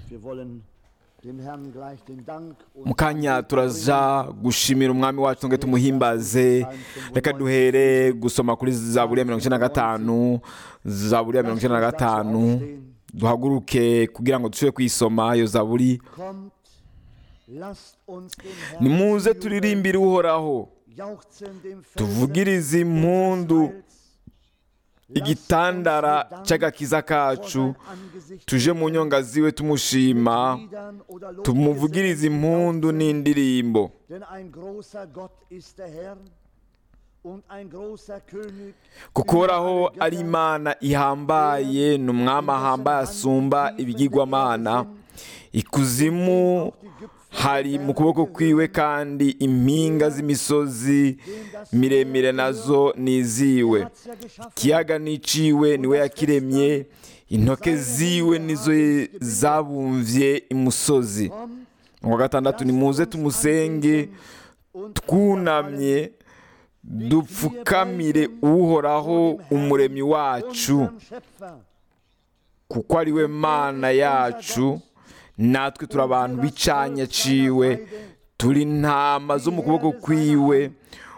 Wir wollen dem Herrn gleich den Dank und mu kanya turaja gushimira umwami wacu ngo tumuhimbaze reka duhere gusoma kuri zaburi ya mirongo icyenda na gatanu zaburi ya mirongo icyenda na gatanu duhaguruke kugira ngo dushobore kuyisoma iyo zaburi kommt, lasst uns dem Herrn nimuze jubeln, turirimbire uhoraho jauchzen dem Felsen tuvugirize impundu des Heils. igitandara cy'agakiza kacu tuje mu nyonga ziwe tumushima tumuvugirize impundu n'indirimbo Denn ein großer Gott ist der Herr und ein großer König. kuko über uhoraho alle ari Götter. imana ihambaye ni umwami ahambaye asumba ibigirwamana ikuzimu hari mu kuboko kwiwe kandi impinga z'imisozi miremire nazo ni iziwe Hat's ja geschaffen. ikiyaga n'iciwe niwe yakiremye intoke ziwe nizo zabumvye imusozi Kommt, mu wa gatandatu nimuze tumusenge und twunamye dupfukamire uhoraho umuremyi wacu unseren Schöpfer. kuko ari we mana yacu natwe turi abantu b'icanya ciwe turi intama zo mu kuboko kwiwe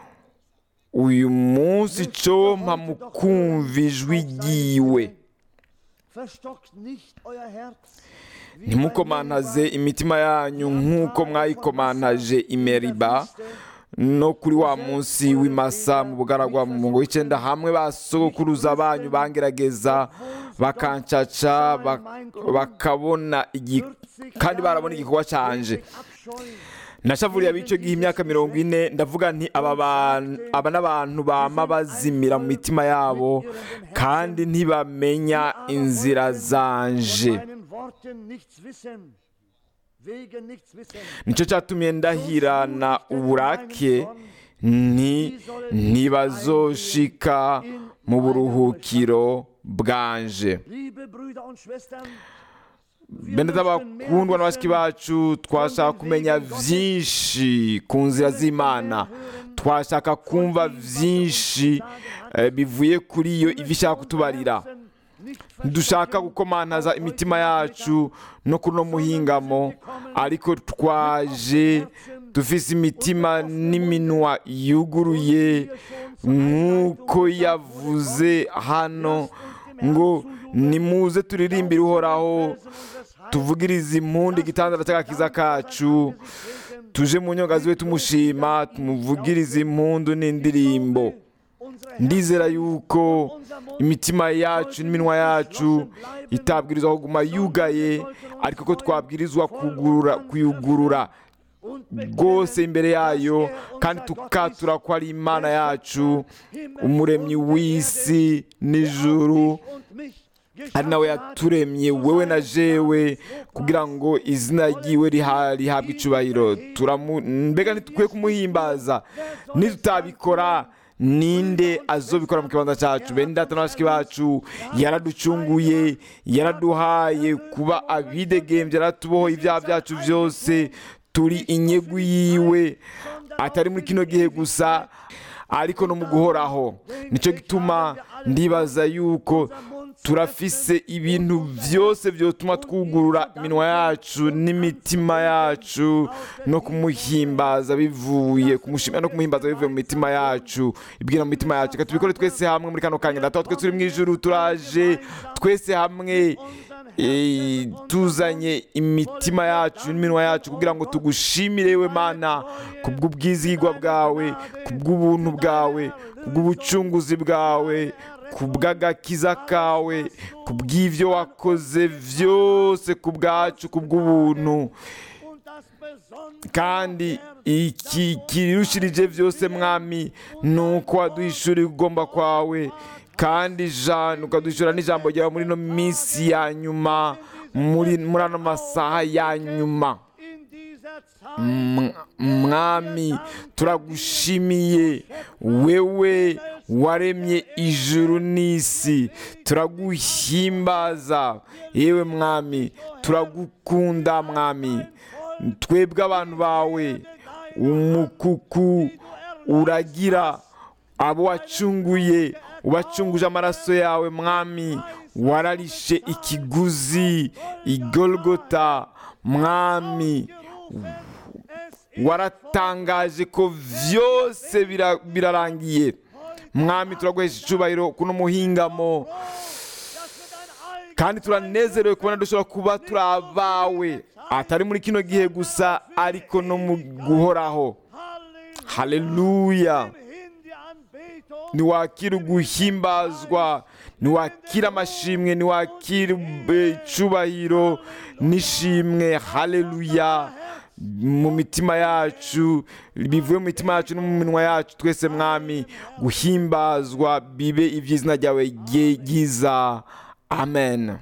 uyu munsi compa mu kumva ijwi ryiwe Verstockt nicht euer Herz. wie ntimukomantaze imitima yanyu nk'uko mwayikomantaje imeriba no kuri wa munsi w'imasa mu bugaragwa mu mungo w'icyenda hamwe basogokuruza banyu bangerageza bakancaca bak- bakabona igi- kandi barabona igikorwa canje nashavuriye ab'icyo gihe imyaka mirongo ine ndavuga nti aba ban- aba n'abantu bama bazimira mu mitima yabo kandi ntibamenya inzira zanje meinen Worten nichts wissen. Wegen nichts wissen. nicyo cyatumye ndahirana uburake nti ntibazoshika mu buruhukiro bwanje Liebe Brüder und Schwestern, bene z'abakundwa na bashiki bacu twashaka kumenya byinshi ku nzira z'imana twashaka kumva byinshi eh, bivuye kuri iyo ivi ishaka kutubarira dushaka gukomantaza imitima yacu no kuri uno muhingamo ariko twaje dufise imitima n'iminwa yuguruye nk'uko yavuze hano ngo nimuze turirimbire uhoraho tuvugirize impundu igitandara cy'agakiza kacu tuje mu nyonga ziwe tumushima tumuvugirize impundu n'indirimbo ndizera yuko imitima yacu n'iminwa yacu itabwirizwa kuguma yugaye ariko ko twabwirizwa kugurura kuyugurura rwose imbere yayo kandi tukatura ko ari imana yacu umuremyi w'isi n'ijuru ari nawe yaturemye wowe na jewe kugira ngo izina ryiwe riha- rihabwe icubahiro Turamu- mbega ntitukwiye kumuhimbaza nitutabikora ninde azobikora mu kibanza cyacu bene data na bashiki bacu yaraducunguye yaraduhaye kuba abidegembye yaratubohoye ibyaha byacu byose turi inyegu yiwe atari muri kino gihe gusa ariko no mu guhoraho nicyo gituma ndibaza yuko turafise ibintu byose byotuma twugurura iminwa yacu n'imitima yacu no kumuhimbaza bivuye kumushimira no kumuhimbaza bivuye mu mitima yacu ibwira mu mitima yacu reka tubikore twese hamwe muri kano kanya data twe turi mu ijuru turaje twese hamwe eh, tuzanye imitima yacu n'iminwa yacu kugira ngo tugushimire we mana kubw'ubwizigwa bwawe kubw'ubuntu bwawe kubw'ubucunguzi bwawe kubw'agakiza kawe kubw'ibyo wakoze byose ku bwacu kubw'ubuntu kandi iki kirushirije byose mwami ni uko waduhishura ugomba kwawe kandi ijana ukaduhishura n'ijambo ryawe muri ino minsi ya nyuma muri muri ano masaha ya nyuma M- mwami turagushimiye wewe waremye ijuru n'isi turaguhimbaza yewe mwami turagukunda mwami twebwe abantu bawe umukuku uragira abo wacunguye ubacunguje amaraso yawe mwami wararishe ikiguzi igolgota mwami waratangaje ko byose bira- birarangiye mwami turaguhesha icyubahiro kuno muhingamo kandi turanezerewe kubona dushobora kuba turi abawe atari muri kino gihe gusa ariko no mu guhoraho haleluya niwakira uguhimbazwa niwakira amashimwe niwakira eh, icubahiro n'ishimwe haleluya mu mitima yacu bivuye mu mitima yacu no mu minwa yacu twese mwami guhimbazwa bibe iby'izina ryawe rye- ryiza amen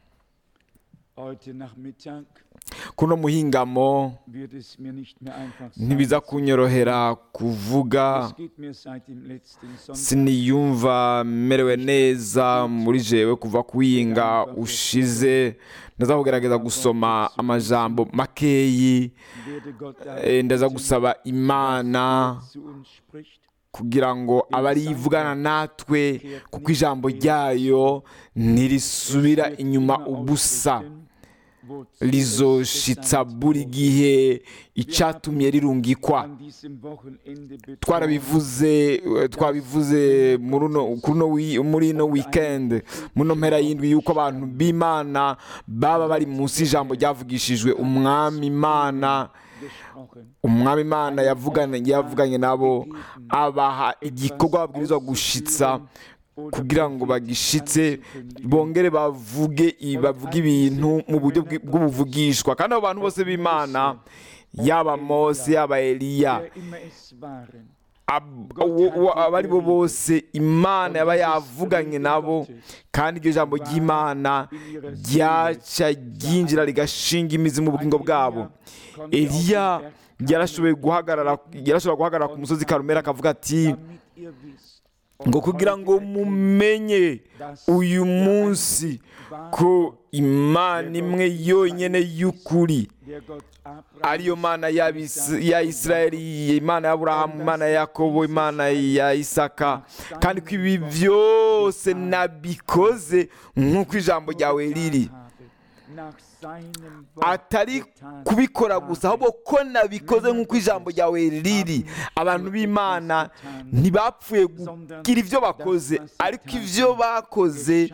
Heute Nachmittag kuno muhingamo wird es mir nicht mehr einfach sein. ntibiza kunyorohera kuvuga Es geht mir seit dem letzten Sonntag siniyumva merewe neza muri jewe kuva kuhinga ushize ndaza kugerageza gusoma amajambo makeyi werde Gott eh, ndaza gusaba imana zu uns spricht. kugira ngo abe ari ivugana natwe kuko ijambo ryayo ntirisubira inyuma ubusa Wozu rizoshitsa buri gihe icyatumye rirungikwa an diesem Wochenende betont, twarabivuze eh, twabivuze muri uno- kuri uno wi- muri ino weekend muno mpera y'indwi yuko abantu b'imana baba bari munsi y'ijambo ryavugishijwe umwami imana gesprochen. umwami imana yavuganye yavuganye nabo abaha igikorwa babwirizwa gushitsa kugira ngo bagishitse bongere bavuge i- bavuge ibintu mu buryo bwi- bw'ubuvugishwa kandi abo bantu bose b'imana yaba mose yaba eliya Wer immer es waren, ab- uwo- uwo- abo ari bo bose imana yaba yavuganye nabo kandi iryo jambo ry'imana ryaca ryinjira rigashinga imizi mu bugingo bwabo eliya yarashoboye guhagarara yarashobora guhagarara ku musozi karumera akavuga ati damit ihr wisst, ngo kugira ngo mumenye uyu munsi ko imana imwe yonyine y'ukuri der Gott Abraham ariyo mana y'Abis- ya isirayeli imana ya aburahamu imana ya yakobo imana ya isaka kandi ko ibi byose nabikoze nk'uko ijambo ryawe riri habe, nach seinem Wort atari getan kubikora gusa ahubwo ko nabikoze nk'uko ijambo ryawe riri abantu b'imana ntibapfuye kugira ibyo bakoze ariko ibyo bakoze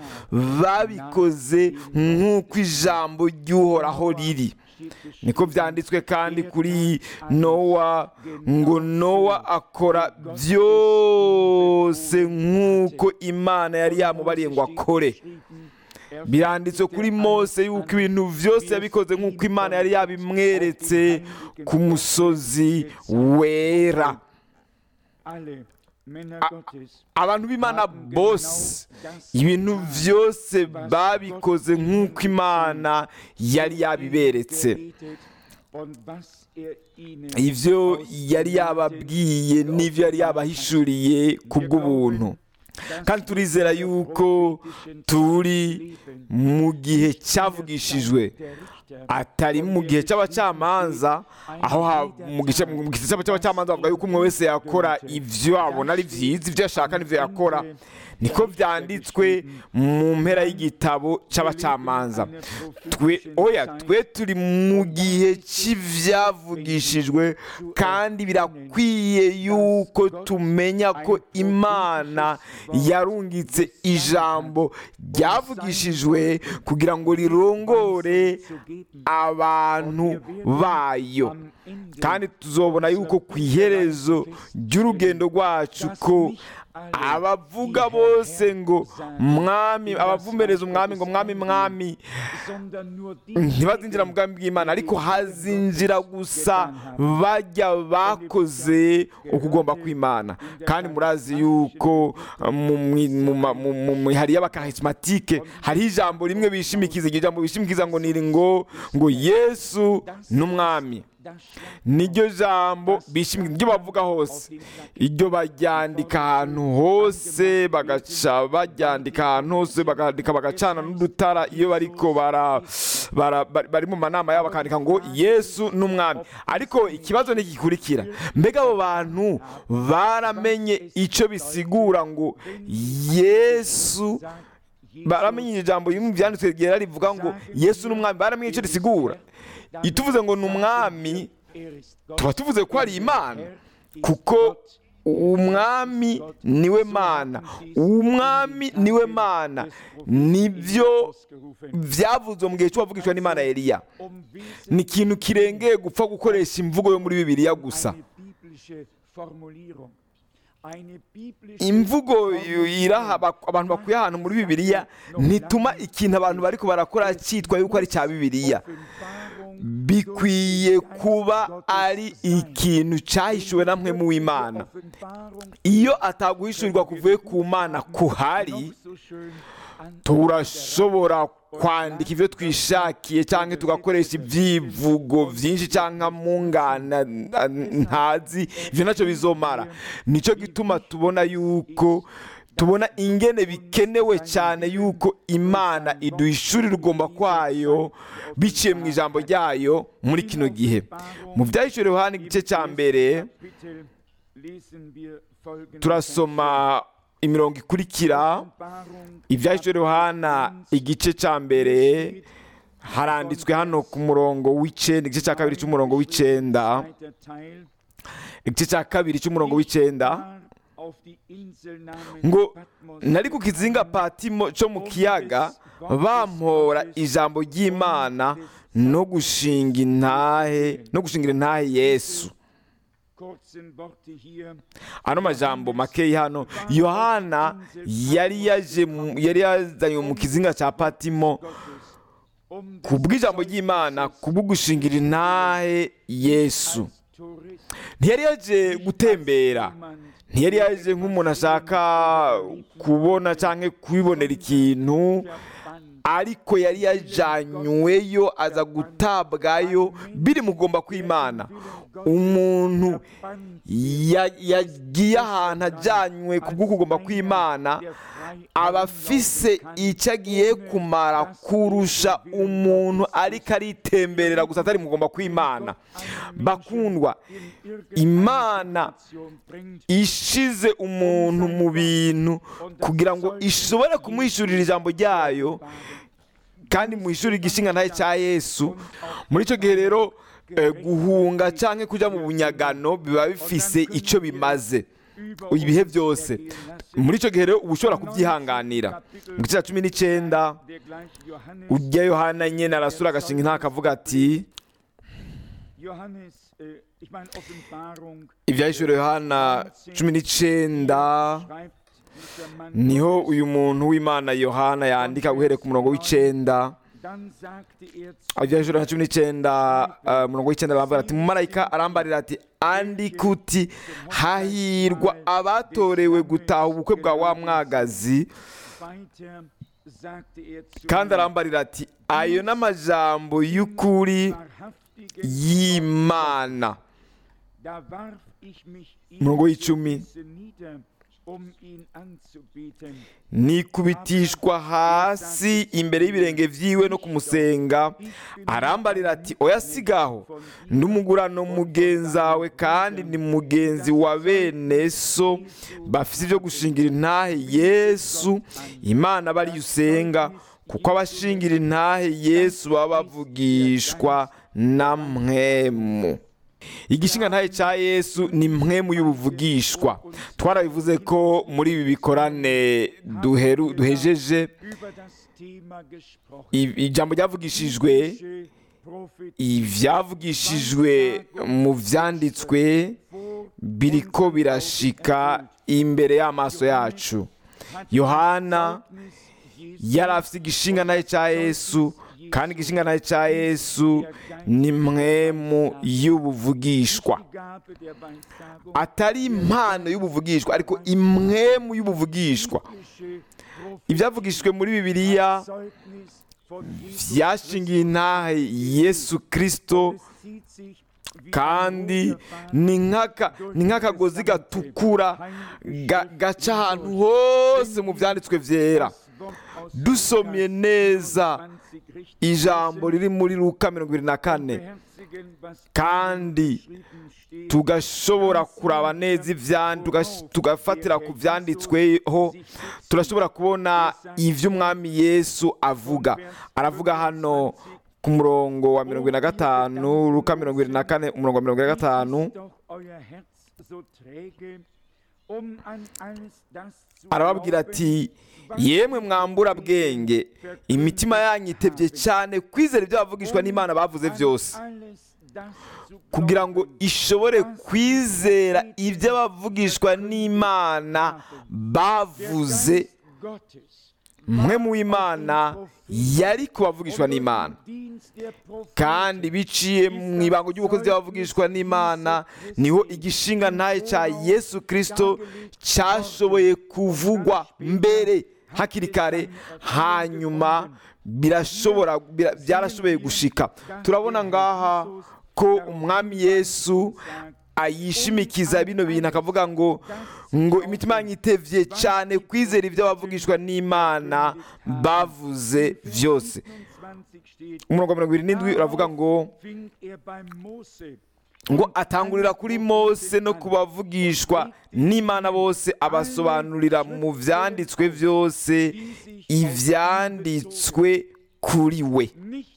babikoze nk'uko ijambo ry'uhoraho riri niko byanditswe kandi kuri nowa ngo nowa akora byose nk'uko imana yari yamubariye ngo akore biranditswe kuri mose yuko ibintu byose yabikoze nk'uko imana yari yabimweretse ku musozi wera alle Männer Gottes abantu b'imana bose ibintu byose babikoze nk'uko imana yari yabiberetse gebetet und was er ihnen ibyo yari yababwiye n'ibyo yari yabahishuriye ku bw'ubuntu kandi turizera yuko turi mu gihe cyavugishijwe atari mu gihe cy'abacamanza aho ha- mu gice mu gihe cy'abacamanza bavuga yuko umwe wese yakora ibyo abona ari byiza ibyo ashaka n'ibyo yakora niko byanditswe mu mpera y'igitabo cy'abacamanza twe oya twe turi mu gihe cy'ibyavugishijwe kandi birakwiye yuko tumenya ko imana yarungitse ijambo ryavugishijwe kugira ngo rirongore abantu bayo kandi tuzobona yuko ku iherezo ry'urugendo rwacu ko abavuga bose ngo mwami abavumereza umwami ngo mwami mwami ntibazinjira mu bwami bw'imana ariko hazinjira gusa bajya bakoze ukugomba kw'imana kandi murazi yuko mu mwi- mu ma- mu- mu mihari y'abakarismatike hariho ijambo rimwe bishimikiza iryo jambo bishimikiza ngo niri ngo ngo yesu n'umwami niryo jambo bishimikiza iryo bavuga hose iryo baryandika ahantu hose bagaca baryandika ahantu hose bakandika bagacana n'udutara iyo bariko bara, bara, bari bari mu manama yabo bakandika ngo yesu n'umwami ariko ikibazo ntigikurikira mbega abo bantu baramenye icyo bisigura ngo yesu baramenye ijambo rimwe mu byanditswe ryera rivuga ngo yesu ni umwami baramenye icyo risigura iyo tuvuze ngo ni umwami tuba tuvuze ko ari imana kuko umwami niwe mana umwami niwe mana nibyo byavuzwe mu gihe cy'uwavugishwa n'imana Eliya ni ikintu kirengeye gupfa gukoresha imvugo yo muri bibiliya gusa imvugo iraha abantu bakuye ahantu muri bibiliya ntituma ikintu abantu bari barakora cyitwa yuko ari cya bibiliya bikwiye kuba ari ikintu cyahishuwe namwe mu w'imana iyo ataguhishurirwa kuvuye ku mana kuhari turashobora kwandika ibyo twishakiye cyangwa tugakoresha ibyivugo byinshi cyangwa mungana ntazi ibyo nacyo bizomara nicyo gituma tubona yuko tubona ingene bikenewe cyane yuko imana iduhishurira ugomba kwayo biciye mu ijambo ryayo muri kino gihe mu byahishuriwe hano igice cya mbere turasoma imirongo ikurikira ibyahishuriwe hano igice cya mbere haranditswe hano ku murongo w'icyenda igice cya kabiri cy'umurongo w'icyenda igice cya kabiri cy'umurongo w'icyenda ngo nari ku kizinga patimo cyo mu kiyaga bampora ijambo ry'imana no gushinga intahe no gushingira intahe yesu ano majambo makeya hano yohana yari yaje yari yazanye mu kizinga cya patimo ku bw'ijambo ry'imana ku bwo gushingira intahe yesu ntiyari yaje gutembera ntiyari yaje nk'umuntu ashaka kubona cyangwa kwibonera ikintu ariko yari yajyanyweyo aza gutabwayo biri mugomba kw'imana umuntu yagiye ahantu ajyanywe ku bw'ukugomba kw'imana aba afise icyo agiye kumara kurusha umuntu ariko aritemberera gusa atari mugomba kw'imana bakundwa imana ishize umuntu mu bintu kugira ngo ishobore kumwishyurira ijambo ryayo kandi mu ishuri igishinga ntayo cya yesu muri icyo gihe rero guhunga cyangwa kujya mu bunyagano biba bifise icyo bimaze ibihe byose muri icyo gihe rero uba ushobora kubyihanganira mu gice cya cumi n'icyenda ujya yohana nyine arasura agashinga nta akavuga ati ibyahishuro yohana cumi n'icyenda niho uyu muntu w'imana yohana yandika guhereka umurongo w'icyenda ibyahishuro cumi n'icyenda umurongo w'icyenda bambara ati mumarayika arambarira ati andika uti hahirwa abatorewe gutaha ubukwe bwa wa mwagazi kandi arambarira ati ayo ni amajambo y'ukuri y'imana umurongo w'icumi nikubitishwa hasi imbere y'ibirenge byiwe no kumusenga arambarira ati oya sigaho n'umugurano mugenzi wawe kandi ni mugenzi wa bene so bafite ibyo gushingira intahe yesu imana bariyo usenga kuko abashingira intahe yesu baba bavugishwa na mwemu igishinga ntahe cya yesu ni mwemu y'ubuvugishwa twarabivuze ko muri ibi bikorane duhejeje ijambo ryavugishijwe ibyavugishijwe mu byanditswe biriko birashika imbere y'amaso yacu yohana yari afite igishinga ntahe cya yesu kandi igishinga ntahe cya yesu ni mwemu y'ubuvugishwa atari impano y'ubuvugishwa ariko imwemu y'ubuvugishwa ibyavugishijwe muri bibiliya byashingiye intahe yesu kirisito kandi ni nk'akagozi gatukura gaca ahantu hose mu byanditswe byera dusomye neza ijambo riri muri luka mirongo irindwi na kane kandi tugashobora kuraba neza ivyandi tugash- tugafatira ku vyanditsweho turashobora kubona ivyo umwami yesu avuga aravuga hano ku murongo wa mirongo ine na gatanu luka mirongo ine na kane umurongo wa mirongo ine na gatanu arababwira ati yemwe mwambura bwenge imitima yanyu itebye cyane kwizera ibyo bavugishwa n'imana bavuze byose kugira ngo ishobore kwizera ibyo abavugishwa n'imana bavuze mwe mu w'imana yari kubavugishwa n'imana kandi biciye mu ibanga ry'ubukozi by'abavugishwa n'imana niho igishinga ntaye cya yesu kirisito cyashoboye kuvugwa mbere hakiri kare hanyuma birashobora bira- byarashoboye gushika turabona ngaha ko umwami yesu ayishimikiza bino bintu akavuga ngo ngo imitima yanyu itevye cyane kwizera ibyo abavugishwa n'imana bavuze byose umurongo wa mirongo irindwi n'indwi uravuga ngo ngo atangurira kuri mose no ku bavugishwa n'imana bose abasobanurira mu byanditswe byose ibyanditswe kuri we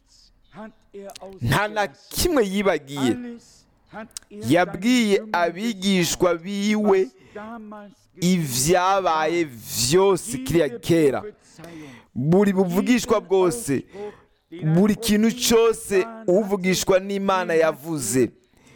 nta na kimwe yibagiye yabwiye abigishwa biwe ibyabaye byose kiriya kera buri buvugishwa bwose buri kintu cyose uvugishwa n'imana yavuze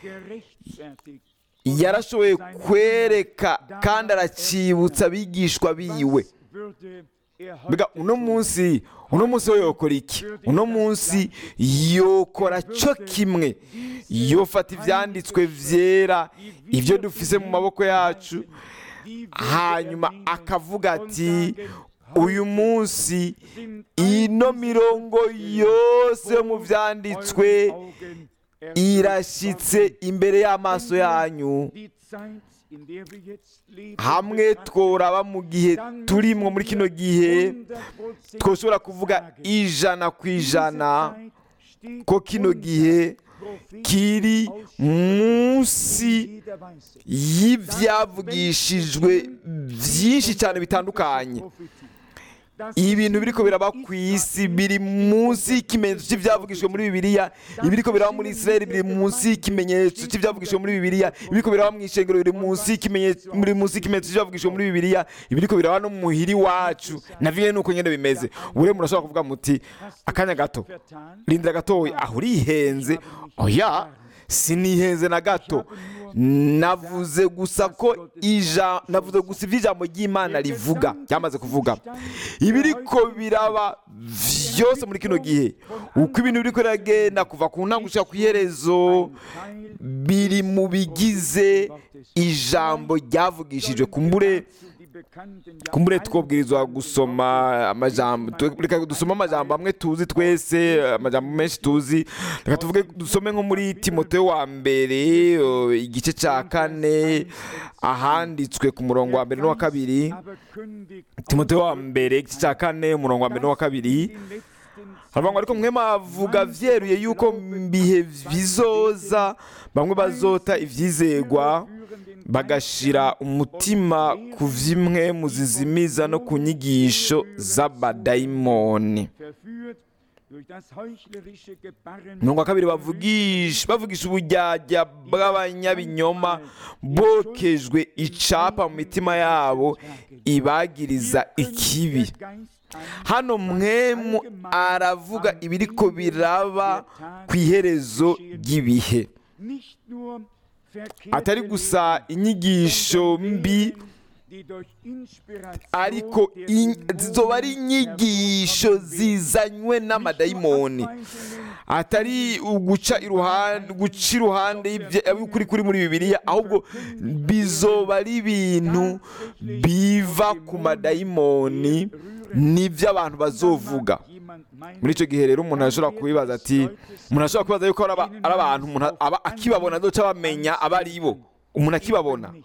yarashoboye kwereka kandi aracyibutsa abigishwa biwe mbega uno munsi uno munsi we yokora iki uno munsi yokora cyo kimwe yofata ibyanditswe byera ibyo dufise mu maboko yacu hanyuma akavuga ati uyu munsi ino mirongo yose yo mu byanditswe irashyitse imbere y'amaso yanyu hamwe tworaba mu gihe turimwo muri kino gihe twoshobora kuvuga ijana ku ijana ko kino gihe kiri munsi y'ibyavugishijwe byinshi cyane bitandukanye ibintu biriko biraba ku isi biri munsi y'ikimenyetso cy'ibyavugishijwe muri bibiliya ibiriko biraba muri israeli biri munsi y'ikimenyetso cy'ibyavugishijwe muri bibiliya ibiriko biraba mu ishengero biri munsi y'ikimenyetso biri munsi y'ikimenyetso cy'ibyavugishijwe muri bibiliya ibiriko biraba no mu muhiri wacu navyo nuko nyene bimeze ure murashobora kuvuga muti akanya gato rindira gatoya aho urihenze oya sinihenze na gato navuze gusa ko ija navuze gusa ibyo ijambo ry'imana rivuga ryamaze kuvuga ibiriko biraba byose muri kino gihe uko ibintu biriko biragenda kuva ku ntango gushika ku iherezo biri mu bigize ijambo ryavugishijwe kumbure kumbure twobwirizwa gusoma amajambo tu- reka dusome amajambo amwe tuzi twese amajambo menshi tuzi reka tuvuge dusome nko muri timoteyo wa mbere o, igice cya kane ahanditswe ku murongo wa mbere n'uwa kabiri timoteyo wa mbere igice cya kane umurongo wa mbere n'uwa kabiri haravuga ngo ariko mwe mavuga vyeruye yuko mu bihe bizoza bamwe bazota ivyizegwa bagashira umutima ku vyimwe mu zizimiza no ku nyigisho z'abadayimoni mirongo wa kabiri bavugisha bavugisha uburyarya bw'abanyabinyoma bokejwe icapa mu mitima yabo ibagiriza ikibi hano mwemu aravuga ibiriko biraba ku iherezo ry'ibihe atari gusa inyigisho mbi ariko in- zizoba ari inyigisho zizanywe n'amadayimoni atari uguca iruhande guca iruhande y'ukuri kuri muri bibiliya ahubwo bizoba ari ibintu biva ku madayimoni nibyo abantu bazovuga muri icyo gihe rero umuntu ashobora kubibaza ati umuntu ashobora kubaza yuko ari aba- ari abantu umuntu aba akibabona azoca bamenya aba ari bo umuntu akibabona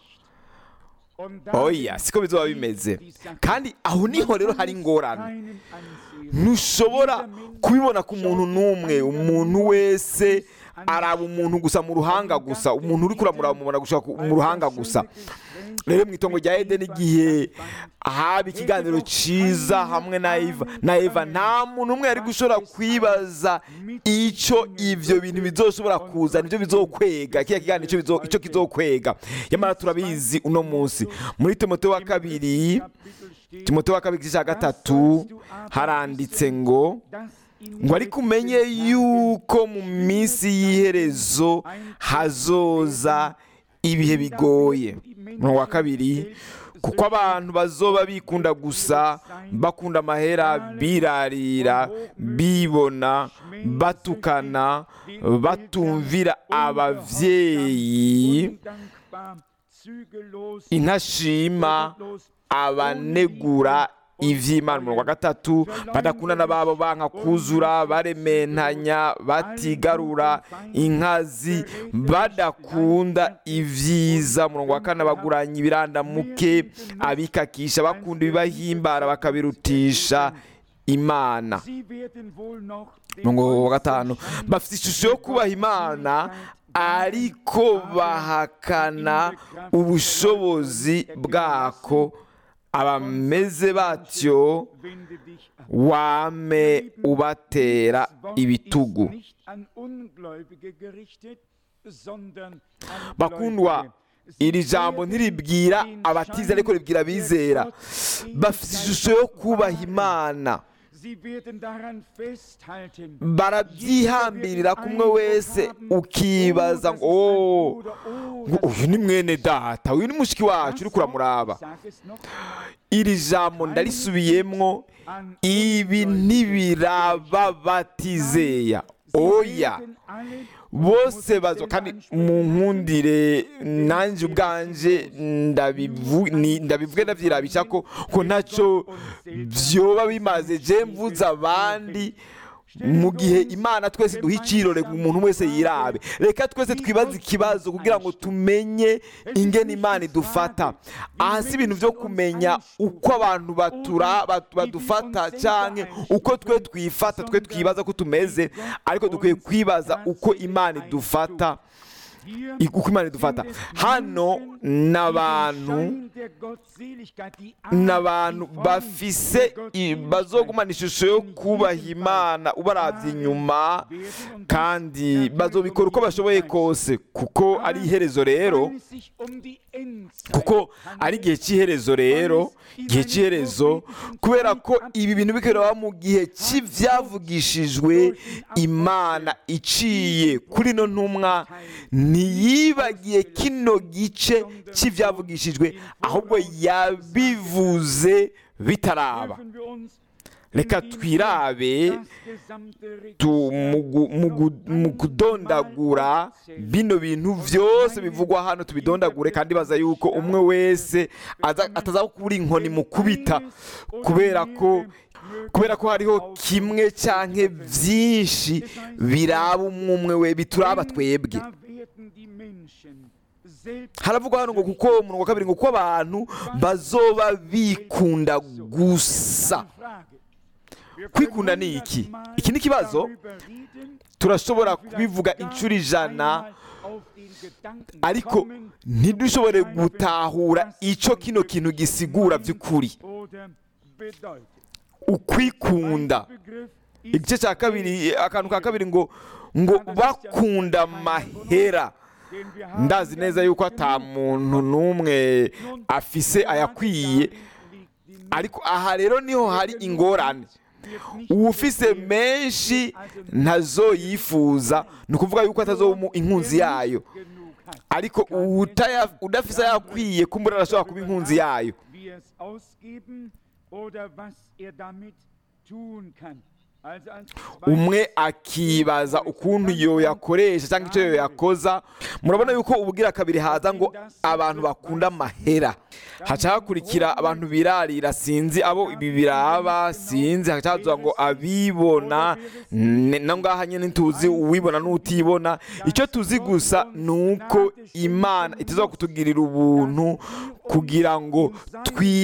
oya siko bizoba bimeze kandi aho niho rero hari ingorane ntushobora kubibona ku muntu n'umwe umuntu wese araba umuntu gusa mu ruhanga gusa umuntu uri kuramuraba mubona gushaka mu ruhanga gusa rero mu itongo rya edeni igihe haba ikiganiro cyiza hamwe na eva na eva nta muntu umwe yari gushobora kwibaza icyo ibyo bintu bizoshobora kuzana ibyo bizokwega kiriya kiganiro icyo bizo- icyo kizokwega nyamara turabizi uno munsi muri timoteyo wa kabiri timoteyo wa kabiri igice cya gatatu haranditse ngo ngo ariko umenye yuko mu minsi y'iherezo hazoza ibihe bigoye umurongo wa kabiri kuko abantu bazoba bikunda gusa bakunda amahera birarira bibona batukana batumvira abavyeyi intashima abanegura ivy'imana umurongo wa gatatu badakundana babo banka kuzura barementanya batigarura inkazi badakunda ivyiza umurongo wa kane baguranya ibirandamuke abikakisha bakunda ibibahimbara bakabirutisha imana umurongo wa gatanu bafite ishusho yo kubaha imana ariko bahakana ubushobozi bwako abameze batyo wame ubatera ibitugu bakundwa iri jambo ntiribwira abatiza ariko ribwira abizera bafite ishusho yo kubaha imana barabyihambirira kumwe wese ukibaza ngo "Oh, ngo uyu ni mwene data uyu ni mushiki wacu uri kuramuraba iri jambo ndarisubiyemwo ibi ntibiraba batizeya oya bose bazo kandi mu nkundire nanjye ubwanje ndabivu- ni- ndabivuge ndabyirabisha ko ko ntacyo byoba bimaze je mvuze abandi mu gihe imana twese duha icirore ngo umuntu wese yirabe reka twese twibaze ikibazo kugira ngo tumenye ingene imana idufata aha si ibintu byo kumenya uko abantu batura batu- badufata cyangwa uko twe twifata twe twibaza ko tumeze ariko dukwiye kwibaza uko imana idufata i- uko imana idufata hano ni abantu ni abantu bafise i- bazogumana ishusho yo kubaha imana ubarabye inyuma kandi bazobikora uko bashoboye kose kuko ari iherezo rero kuko ari igihe cy'iherezo rero igihe cy'iherezo kubera ko ibi bintu bikorera mu gihe cy'ibyavugishijwe imana iciye kuri ino ntumwa ntiyibagiye kino gice cy'ibyavugishijwe ahubwo yabivuze bitaraba reka twirabe tu- mu gu- mu gu- mu kudondagura bino bintu byose bivugwa hano tubidondagure kandi baza yuko umwe wese aza- ataza kubura inkoni mu kubita kubera ko kubera ko hariho kimwe cyangwa byinshi biraba umwe umwe we bituraba twebwe haravugwa hano ngo kuko umurongo wa kabiri ngo kuko abantu bazoba bikunda gusa kwikunda ni iki iki ni ikibazo turashobora kubivuga inshuro ijana ariko ntidushobore gutahura icyo kino kintu gisigura by'ukuri ukwikunda igice cya kabiri akantu ka kabiri ngo ngo bakunda amahera ndazi neza yuko ata muntu n'umwe afise ayakwiye ariko aha rero niho hari ingorane uwufise menshi ntazo yifuza ni ukuvuga yuko atazoba inkunzi yayo ariko utaya- udafise ayakwiye kumbura arashobora kuba inkunzi yayo wie es ausgeben oder was er damit tun kann. Also als umwe akibaza ukuntu iyo yakoresha cyangwa icyo yo yakoza murabona yuko ubugira kabiri haza ngo abantu bakunda amahera haca hakurikira abantu birarira sinzi abo ibi biraba sinzi haca haza ngo abibona ne- na ngaha nyine ntituzi uwibona n'utibona icyo tuzi gusa ni uko imana itaza kutugirira ubuntu kugira ngo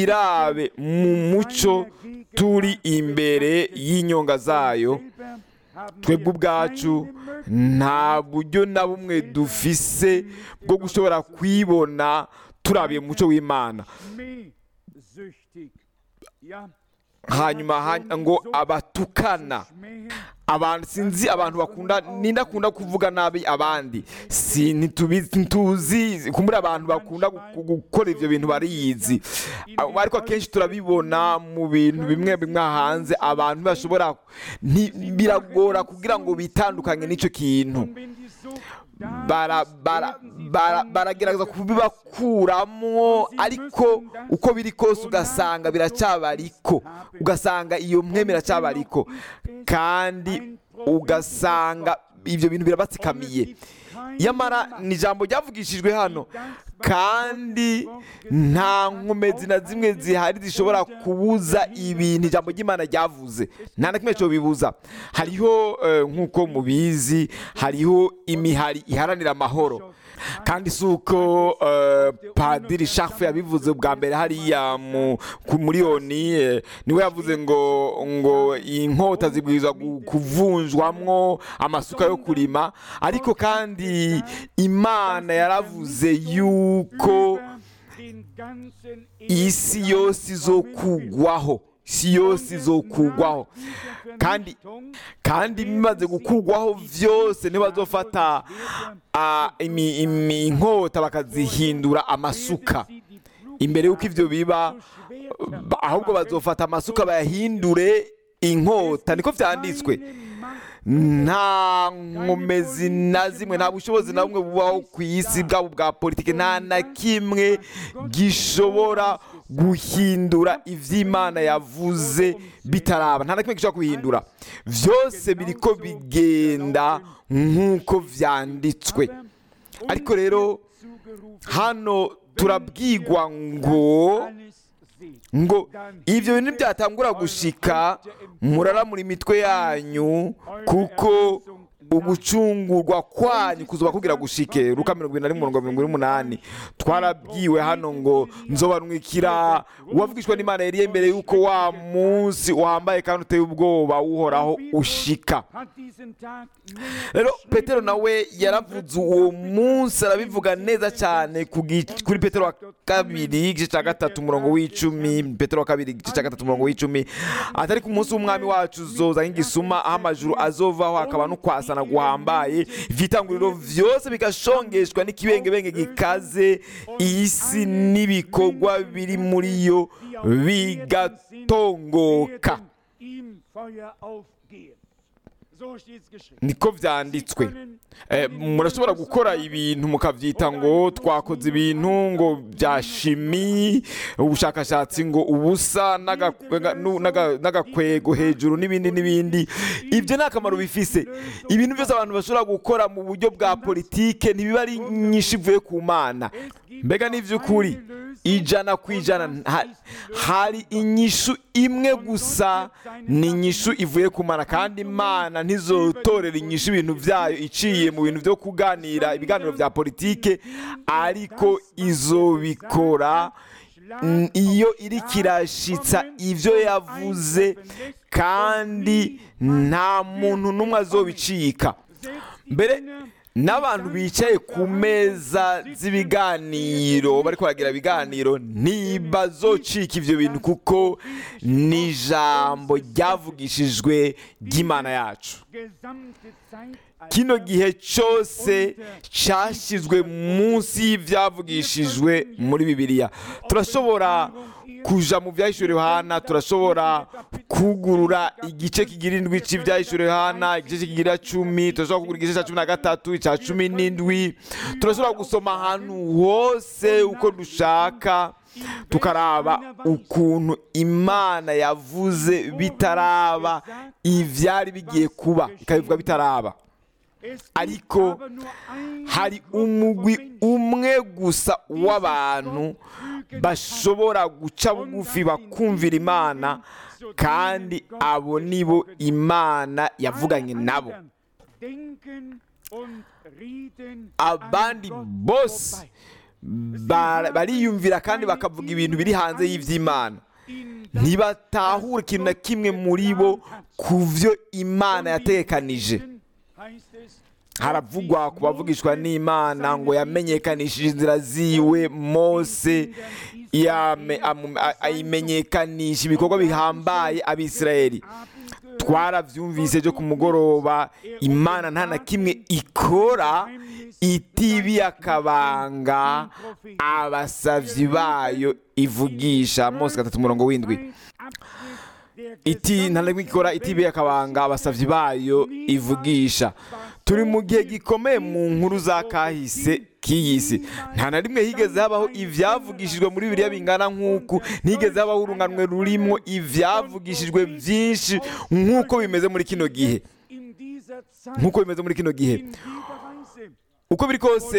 twirabe mu mucyo turi imbere y'inyonga zayo selber twebwe ubwacu nta buryo na bumwe dufise bwo gushobora kwibona turabiye mu muco w'imana schmähsüchtig. Ja, hanyuma ha- ngo abatukana Schmähen abantu sinzi abantu bakunda ninde akunda kuvuga nabi abandi si ntitubizi ntituzi kumbura abantu bakunda gu- gukora ivyo bintu bariyizi Abo- ariko akenshi turabibona mu bintu bimwe bimwe hanze abantu bashobora nti- biragora kugira ngo bitandukanye n'ico kintu Und wenn die Sucht da bara ist, bara werden sie bara von baragerageza kubibakuramwo ariko uko biri kose ugasanga biracyabariko ugasanga iyo mweme iracyabariko kandi ugasanga ibyo bintu birabatsikamiye yamara ni ijambo ryavugishijwe hano kandi nta nkomezi na zimwe zihari zishobora kubuza ibintu ijambo ry'imana ryavuze nta na kimwe cyo bibuza hariho eh, nk'uko mubizi hariho imihari iharanira amahoro kandi si uko eh, padiri shafu yabivuze bwa mbere hariya mu- ku- muri oni eh, niwe yavuze ngo ngo inkota zibwirizwa gu- kuvunjwamwo amasuka yo kurima ariko kandi imana yaravuze yuko den ganzen isi yose izokugwaho isi yose izokugwaho kandi kandi bimaze gukugwaho byose ntibazofata ah, imi- imi- inkota bakazihindura amasuka imbere y'uko ibyo biba ba- ahubwo bazofata amasuka bayahindure inkota niko byanditswe nta nkomezi na zimwe nta bushobozi na bumwe bubaho ku isi bwabo bwa politiki nta na kimwe gishobora guhindura iby'imana yavuze bitaraba nta na kimwe gishobora kubihindura byose biriko bigenda nk'uko byanditswe ariko rero hano turabwigwa ngo ngo ibyo bintu byatangura gushika muraramura imitwe yanyu kuko ugucungurwa kwanyu kuzuba kugira gushike ruka mirongo irindwi na rimwe mirongo mirongo ine n'umunani twarabwiwe hano ngo nzobanwikira uwavugishwa n'imana yari imbere y'uko wa munsi wambaye kandi uteye ubwoba uhoraho ushika rero petero nawe yaravuze uwo munsi arabivuga neza cyane ku gi- kuri petero wa kabiri igice cya gatatu umurongo w'icumi petero wa kabiri igice cya gatatu umurongo w'icumi atari ku munsi w'umwami wacu uzoza nk'igisuma aho amajuru azovaho hakaba no kwasana guhambaye ivyitanguriro vyose bigashongeshwa n'ikibengebenge gikaze isi n'ibikorwa biri muri yo bigatongoka niko vyanditswe Eh, murashobora gukora ibintu mukavyita ngo twakoze ibintu ngo bya shimi ubushakashatsi ngo ubusa n'aga- n'aga- n'aga- n'agakwego hejuru n'ibindi n'ibindi ibyo nta kamaro bifise ibintu byose abantu bashobora gukora mu buryo bwa politike ntibiba ari nyinshi ivuye ku mana mbega ni iby'ukuri ijana ku ijana nta- hari inyishu imwe gusa ni inyishu ivuye ku mana kandi imana ntizotorera inyishu ibintu byayo iciye mu bintu byo kuganira ibiganiro bya politike ariko izobikora mm, iyo iri kirashitsa ibyo yavuze kandi nta muntu n'umwe azobicika mbere n'abantu bicaye ku meza z'ibiganiro bari baragira ibiganiro ntibazocika ibyo bintu kuko ni ijambo ryavugishijwe ry'imana yacu kino gihe cyose cyashyizwe munsi y'ibyavugishijwe muri bibiliya turashobora kuja mu byahishuriwe Yohana turashobora kugurura igice kigira indwi cy'ibyahishuriwe Yohana igice kigira cumi turashobora kugura igice cya cumi na gatatu icya cumi n'indwi turashobora gusoma ahantu hose uko dushaka tukaraba ukuntu imana yavuze bitaraba ibyari bigiye kuba ikabivuga bitaraba ariko hari umugwi umwe gusa w'abantu bashobora guca bugufi bakumvira imana kandi abo nibo imana yavuganye nabo abandi bose ba- bariyumvira kandi bakavuga ibintu biri hanze y'iby'imana ntibatahura ikintu na kimwe muri bo ku byo imana yatekanije haravugwa ku bavugishwa n'imana ngo yamenyekanishije inzira ziwe mose yame- amu- a- ayimenyekanisha ibikorwa bihambaye abisirayeli twarabyumvise byo ku mugoroba imana nta na kimwe ikora itibiye akabanga abasavyi bayo ivugisha mose gatatu umurongo w'indwi iti nta na kimwe ikora itibiye akabanga abasavyi bayo ivugisha turi mu gihe gikomeye mu nkuru za kahise k'iyi si nta na rimwe higeze habaho ivyavugishijwe muri biriya bingana nk'uku ntigeze habaho urunganwe rurimwo ivyavugishijwe vyinshi nk'uko bimeze muri kino gihe nk'uko bimeze muri kino gihe uko biri kose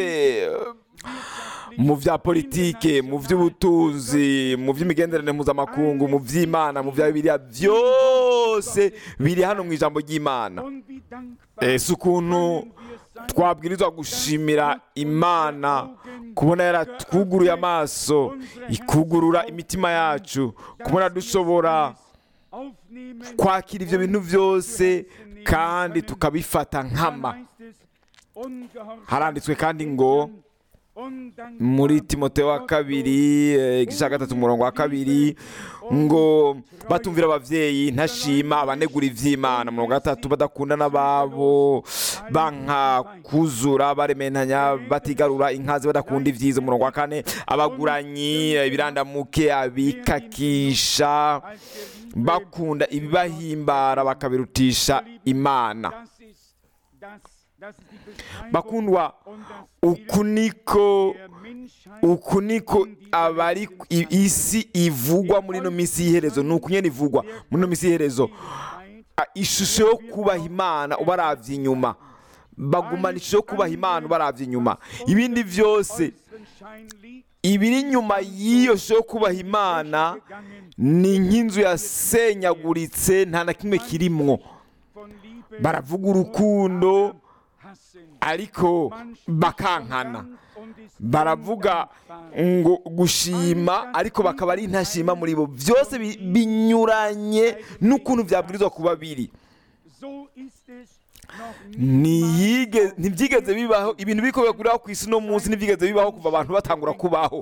mu bya politike mu by'ubutunzi mu by'imigenderanire mpuzamakungu mu by'imana mu bya bibiliya byose biri hano mu ijambo ry'imana ese ukuntu twabwirizwa gushimira imana kubona yaratwuguruye amaso ikugurura imitima yacu kubona dushobora kwakira ibyo bintu byose kandi tukabifata nkama haranditswe kandi ngo muri timoteyo wa kabiri eh, igice cya gatatu umurongo wa kabiri ngo batumvira ababyeyi ntashima abanegura iby'imana umurongo wa gatatu badakunda n'ababo banka kuzura barementanya batigarura inkazi badakunda ibyiza umurongo wa kane abaguranyi eh, ibirandamuke abikakisha bakunda ibibahimbara bakabirutisha imana bakundwa uku niko uku niko abari i- isi ivugwa muri ino minsi y'iherezo ni uku nyene ivugwa muri ino minsi y'iherezo A- ishusho yo kubaha imana ubaravye inyuma bagumana ishusho yo kubaha imana ubaravye inyuma ibindi byose ibiri inyuma y'iyo shusho yo kubaha imana ni nk'inzu yasenyaguritse nta na kimwe kirimwo baravuga urukundo ariko bakankana baravuga ngo gushima ariko bakaba ari ntashima muri bo byose bi- binyuranye n'ukuntu byabwirizwa kuba biri Ntiyige- ntibyigeze bibaho ibintu biko biguriraho ku isi no munsi ntibyigeze bibaho kuva abantu batangura kubaho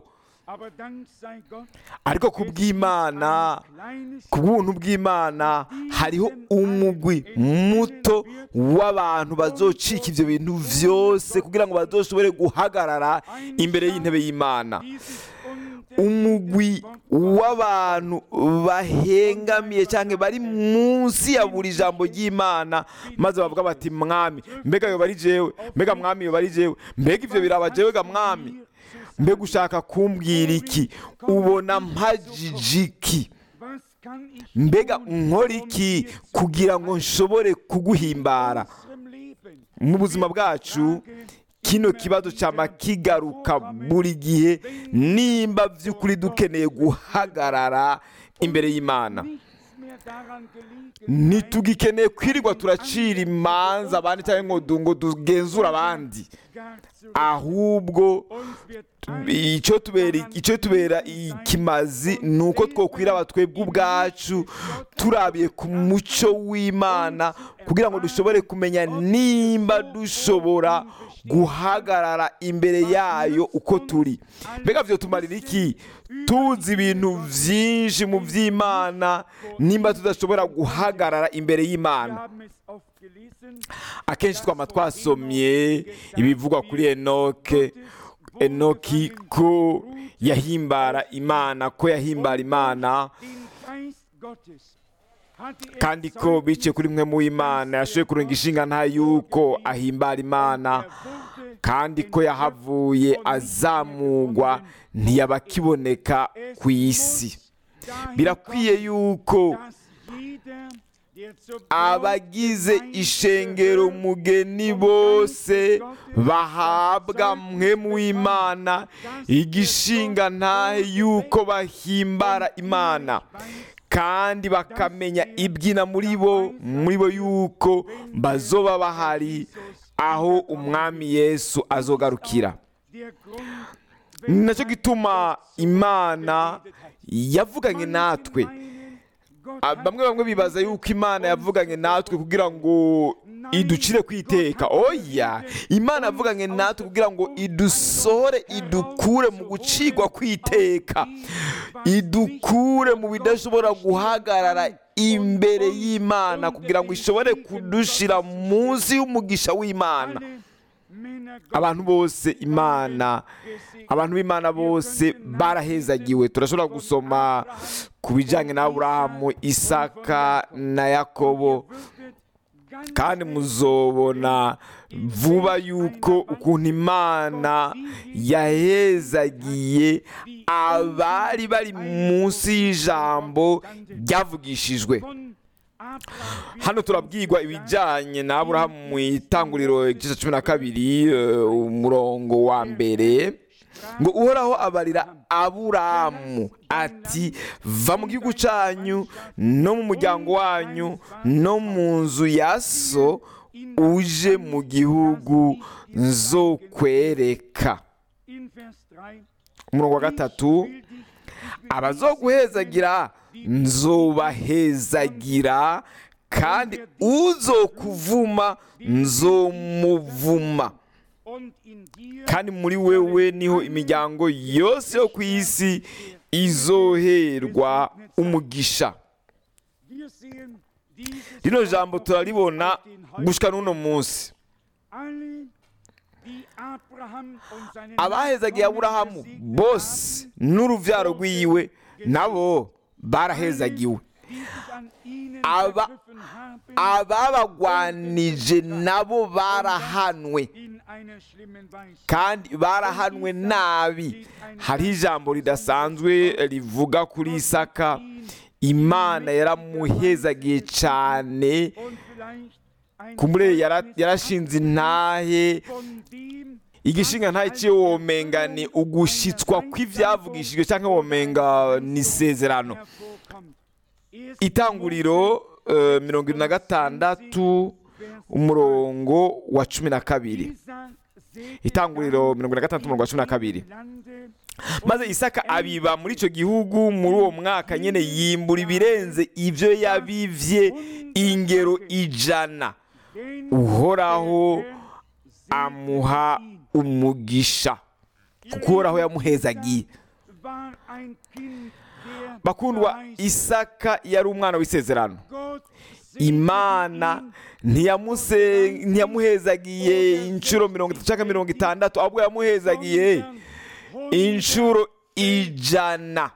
ariko ku bw'imana ku bw'ubuntu bw'imana hariho umugwi muto w'abantu bazocika ibyo bintu byose kugira ngo bazoshobore guhagarara imbere y'intebe y'imana umugwi w'abantu bahengamiye cyangwa bari munsi ya buri jambo ry'imana maze bavuga bati mwami mbega yo bari jewe mbega mwami yo bari jewe mbega ibyo biraba jewe ga mwami mbega ushaka kumbwira iki ubona mpajijiki mbega nkora iki kugira ngo nshobore kuguhimbara mu buzima bwacu kino kibazo cyama kigaruka buri gihe nimba by'ukuri dukeneye guhagarara imbere y'imana ntitugikeneye kwirirwa turacira imanza abandi cyangwa ngo du- ngo tugenzure abandi ahubwo icyo tubera icyo tubera ikimazi ni uko twokwiraba twebwe ubwacu turabiye ku muco w'imana kugira ngo dushobore kumenya nimba dushobora guhagarara imbere yayo uko turi mbega byo tumarira iki tuzi ibintu byinshi mu by'imana nimba tudashobora guhagarara imbere y'imana akenshi twaba twasomye ibivugwa kuri enoke enoki ko yahimbara imana ko yahimbara imana kandi ko biciye kuri mwe mu imana yashoboye kurenga inshinga nta yuko ahimbara imana kandi ko yahavuye azamugwa ntiyaba akiboneka ku isi birakwiye yuko abagize ishengero mugeni bose bahabwa mwe mu imana igishinga ntahe yuko bahimbara imana kandi bakamenya ibyina muri bo muri bo yuko bazoba bahari aho umwami yesu azogarukira ni nacyo gituma imana yavuganye natwe Ah, bamwe bamwe bibaza yuko imana yavuganye natwe kugira ngo iducire kwiteka oya imana yavuganye natwe kugira ngo idusohore idukure mu gucigwa kwiteka idukure mu bidashobora guhagarara imbere y'imana kugira ngo ishobore kudushira munsi y'umugisha w'imana abantu bose imana abantu b'imana bose barahezagiwe turashobora gusoma ku bijyanye na aburahamu isaka na yakobo kandi muzobona vuba yuko ukuntu imana yahezagiye abari bari munsi y'ijambo ryavugishijwe hano turabwirwa ibijyanye na aburahamu mu itanguriro igice cumi na kabiri eh, umurongo wa mbere ngo uhoraho abarira aburahamu ati va mu gihugu cyanyu no mu muryango wanyu no mu nzu ya so uje mu gihugu nzokwereka umurongo wa gatatu abazoguhezagira nzobahezagira kandi uzokuvuma nzomuvuma kandi muri wewe niho imiryango yose yo ku isi izoherwa umugisha rino jambo turaribona gushika n'uno munsi abahezagiye aburahamu bose n'uruvyaro rwiwe nabo barahezagiwe aba ababagwanije nabo barahanwe kandi barahanwe nabi hariho ijambo ridasanzwe rivuga kuri isaka imana yaramuhezagiye cyane kumure yarashinze intahe igishinga ntahe cyo womenga ni ugushitswa kw'ibyavugishijwe cyangwa womenga ni isezerano itanguriro eh, mirongo irindwi na gatandatu umurongo wa cumi na kabiri itanguriro mirongo irindwi na gatandatu umurongo wa cumi na kabiri maze isaka abiba muri icyo gihugu muri uwo mwaka nyine yimbura ibirenze ibyo yabivye ingero ijana uhoraho amuha umugisha kuko uhoraho yamuhezagiye bakundwa isaka yari umwana w'isezerano imana ntiyamuse ntiyamuhezagiye inshuro mirongo itatu cyangwa mirongo itandatu ahubwo yamuhezagiye inshuro ijana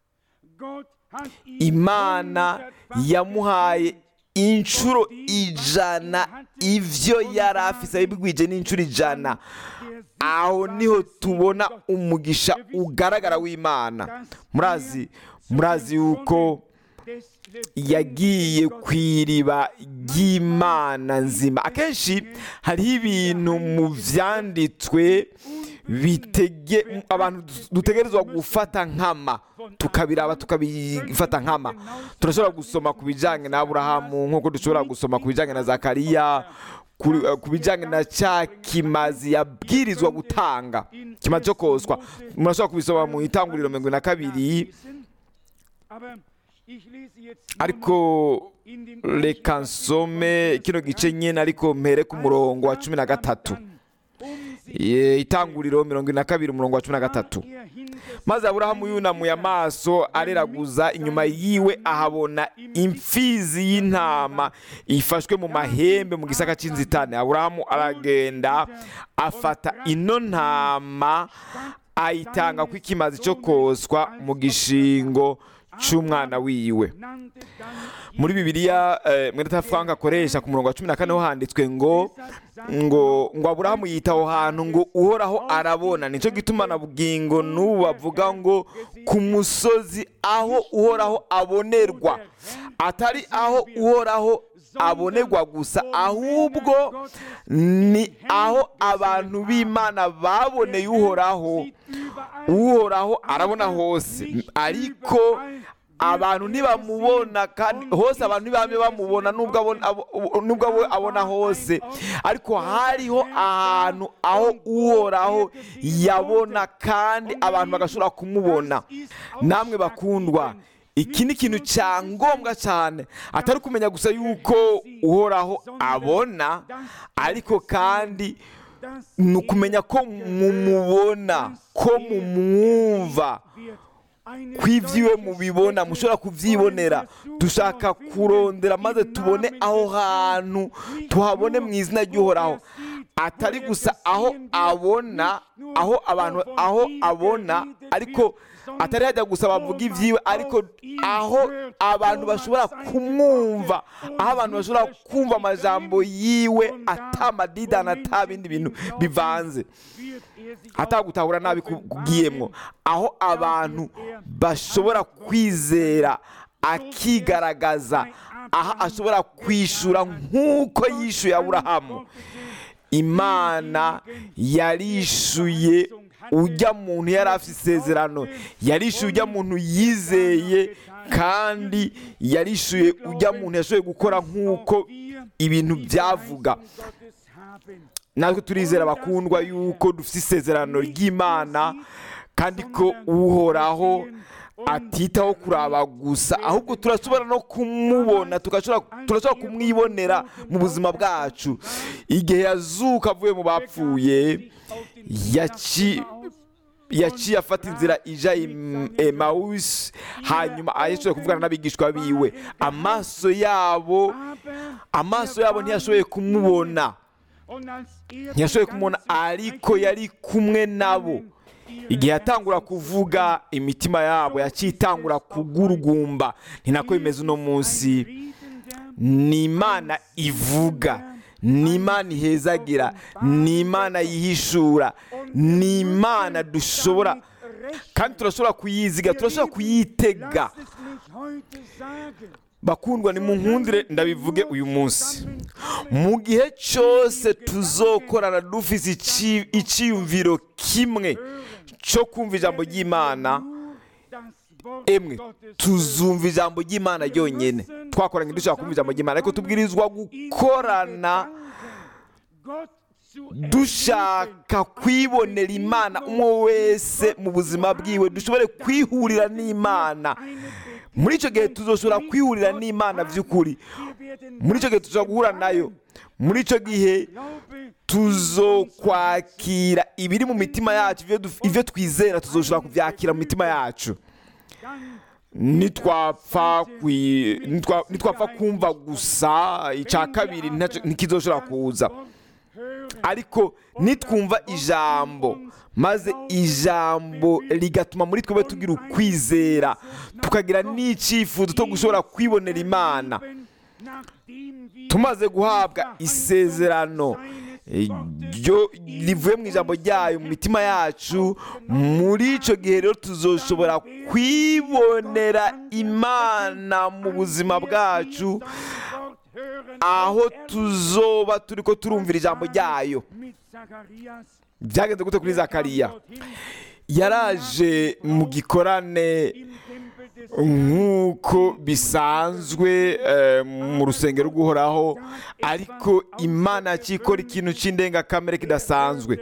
imana yamuhaye inshuro ijana ibyo yari afise abibwije n'inshuro ijana aho niho tubona umugisha ugaragara w'imana murazi murazi yuko yagiye ku iriba ry'imana nzima akenshi hariho ibintu mu byanditswe bitege abantu dutegerezwa gufata nkama tukabiraba tukabifata nkama turashobora gusoma ku bijyanye na aburahamu nk'uko dushobora gusoma ku bijyanye na zakariya ku bijyanye na cya kimazi yabwirizwa gutanga kimazi cyo koswa murashobora kubisoma mu itanguriro mirongo na kabiri ariko reka nsome kino gice nyine ariko mpere ku murongo wa cumi na gatatu itanguriro mirongo ine na kabiri umurongo wa cumi na gatatu maze aburahamu yunamuye amaso areraguza inyuma yiwe ahabona imfizi y'intama ifashwe mu mahembe mu gisaka cy'inzitane aburahamu aragenda afata ino ntama ayitanga ko ikimazi cyo koswa mu gishingo cy'umwana wiwe muri bibiliya mwenda frank akoresha ku murongo wa cumi na kane ho handitswe ngo ngo ngo aburahamu yita aho hantu ngo uhoraho arabona nicyo gituma na bugingo n'ubu bavuga ngo ku musozi aho uhoraho abonerwa atari aho uhoraho abonerwa gusa ahubwo ni aho abantu b'imana baboneye uhoraho uhoraho arabona hose ariko abantu ntibamubona kandi hose abantu ntibame bamubona nubwo we abona hose ariko hariho ahantu aho uhoraho yabona kandi abantu bagashobora kumubona namwe bakundwa iki ni ikintu cya ngombwa cyane atari kumenya gusa yuko uhoraho abona ariko kandi ni ukumenya ko mumubona ko mumwumva ko ibyiwe mubibona mushobora kubyibonera dushaka kurondera maze tubone aho hantu tuhabone mu izina ry'uhoraho atari gusa aho abona aho abantu aho abona ariko atari hajya gusa bavuga ibyiwe ariko aho abantu bashobora kumwumva aho abantu bashobora kumva amajambo yiwe atamadidani ata bindi bintu bivanze atagutahura nabi kubwiyemo aho abantu bashobora kwizera akigaragaza aho ashobora kwishura nk'uko yishyuye aburahamu imana yarishyuye ujya muntu yari afite isezerano yarishyuye ujya muntu yizeye kandi yarishyuye ujya muntu yashoboye gukora nk'uko ibintu byavuga natwe turizera bakundwa yuko dufite isezerano ry'imana kandi ko uhoraho atitaho kuraba gusa ahubwo turashobora no kumubona turashobora kumwibonera mu buzima bwacu igihe yazuka avuye mu bapfuye yaciye afata inzira ija emawusi hanyuma ayishoboye kuvugana n'abigishwa biwe amaso yabo amaso yabo ntiyashoboye kumubona ntiyashoboye kumubona ariko yari kumwe nabo igihe yatangura kuvuga imitima yabo yaciye itangura kugurugumba ni nako bimeze uno munsi ni imana ivuga ni imana ihezagira ni imana yihishura ni imana dushobora kandi turashobora kuyiziga turashobora kuyitega bakundwa ni mu nkundire ndabivuge uyu munsi mu gihe cyose tuzokorana dufise icyiyumviro kimwe cyo kumva ijambo ry'imana emwe tuzumva ijambo ry'imana ryonyine twakoranye dushaka kumva ijambo ry'imana ariko tubwirizwa gukorana dushaka kwibonera imana umwe wese mu buzima bwiwe dushobore kwihurira n'imana muri icyo gihe tuzoshobora kwihurira n'imana by'ukuri muri icyo gihe tuzoshobora guhura nayo muri icyo gihe tuzokwakira ibiri mu mitima yacu ibyo twizera tuzoshobora kubyakira mu mitima yacu nitwapfa kumva gusa icya kabiri ntikizoshobora kuza ariko nitwumva ijambo maze ijambo rigatuma muri twebwe tugira ukwizera tukagira n'icyifuzo cyo gushobora kwibonera imana tumaze guhabwa isezerano rivuye mu ijambo ryayo mu mitima yacu muri icyo gihe rero tuzoshobora kwibonera imana mu buzima bwacu aho tuzoba turi ko turumvira ijambo ryayo byagenze gute kuri zakariya yaraje mu gikorane nk'uko bisanzwe mu rusengero rw'uhoraho ariko imana yakikora ikintu cy'indengakamere kidasanzwe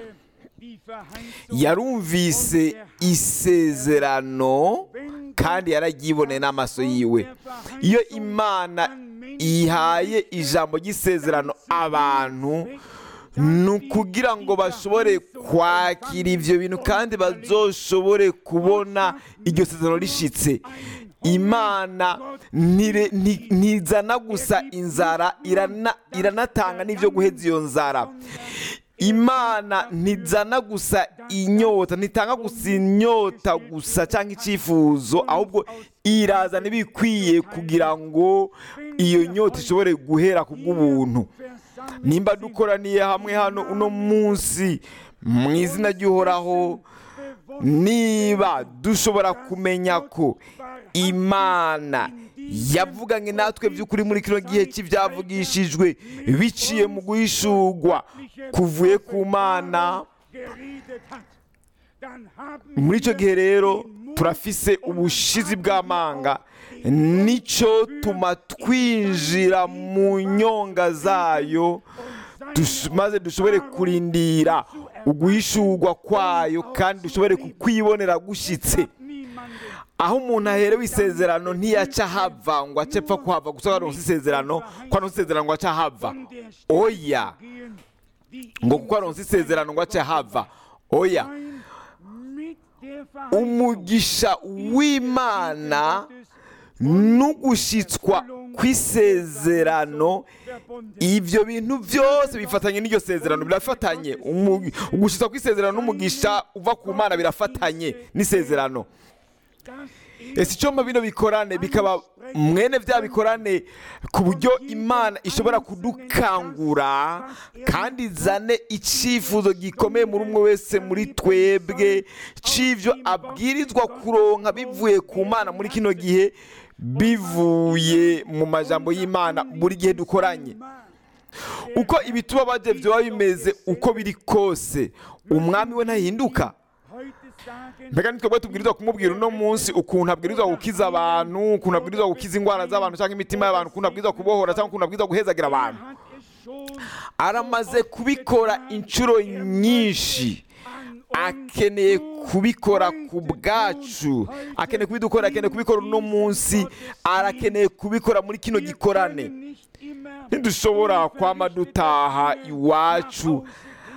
yarumvise isezerano kandi yararyiboneye n'amaso yiwe iyo imana ihaye ijambo ry'isezerano abantu ni ukugira ngo bashobore kwakira ibyo bintu kandi bazoshobore kubona iryo sezerano rishyitse imana ntizana gusa inzara iranatanga n'ibyo guheza iyo nzara imana ntizana gusa inyota ntitanga gusa inyota gusa cyangwa icyifuzo ahubwo irazana ibikwiye kugira ngo iyo nyota ishobore guhera ku bw'ubuntu nimba dukoraniye hamwe hano uno munsi mu izina ry'uhoraho niba dushobora kumenya ko imana yavuganye natwe by'ukuri muri kino gihe cy'ibyavugishijwe biciye mu guhishurwa kuvuye ku mana muri icyo gihe rero turafise ubushizi bw'amanga nicyo tuma twinjira mu nyonga zayo maze dushobore kurindira uguhishurwa kwayo kandi dushobore kukwibonera gushyitse aho umuntu aherewe isezerano ntiyaca hava ngo ace apfa kuhava gusa ko aronse isezerano ko aronse isezerano ngo ace hava von der Stelle oya gehen, die ngo ihm kuko aronse isezerano ngo ace hava oya sein mit der Verheißung umugisha w'imana Gottes n'ugushyitswa kw'isezerano verbunden. ibyo bintu byose bifatanye n'iryo sezerano birafatanye Umu- ugushyitswa kw'isezerano n'umugisha uva ku mana birafatanye n'isezerano Das ese icyo bino bikorane bikaba mwene bya bikorane ku buryo imana ishobora kudukangura kandi izane icyifuzo gikomeye muri umwe wese muri twebwe cy'ibyo abwirizwa kuronka bivuye ku mana muri kino gihe bivuye mu majambo y'imana buri gihe dukoranye uko ibituba bajye byaba bimeze uko biri kose umwami we ntahinduka heute sagen, mbega ni twebwe tubwirizwa kumubwira uno munsi ukuntu abwirizwa gukiza abantu ukuntu abwirizwa gukiza indwara z'abantu cyangwa imitima y'abantu ukuntu abwirizwa kubohora cyangwa ukuntu abwirizwa guhezagira abantu hat es schon aramaze kubikora inshuro nyinshi akeneye kubikora ku bwacu akeneye kubidukora akeneye kubikora uno munsi arakeneye kubikora muri kino gikorane nicht immer ntidushobora kwama dutaha iwacu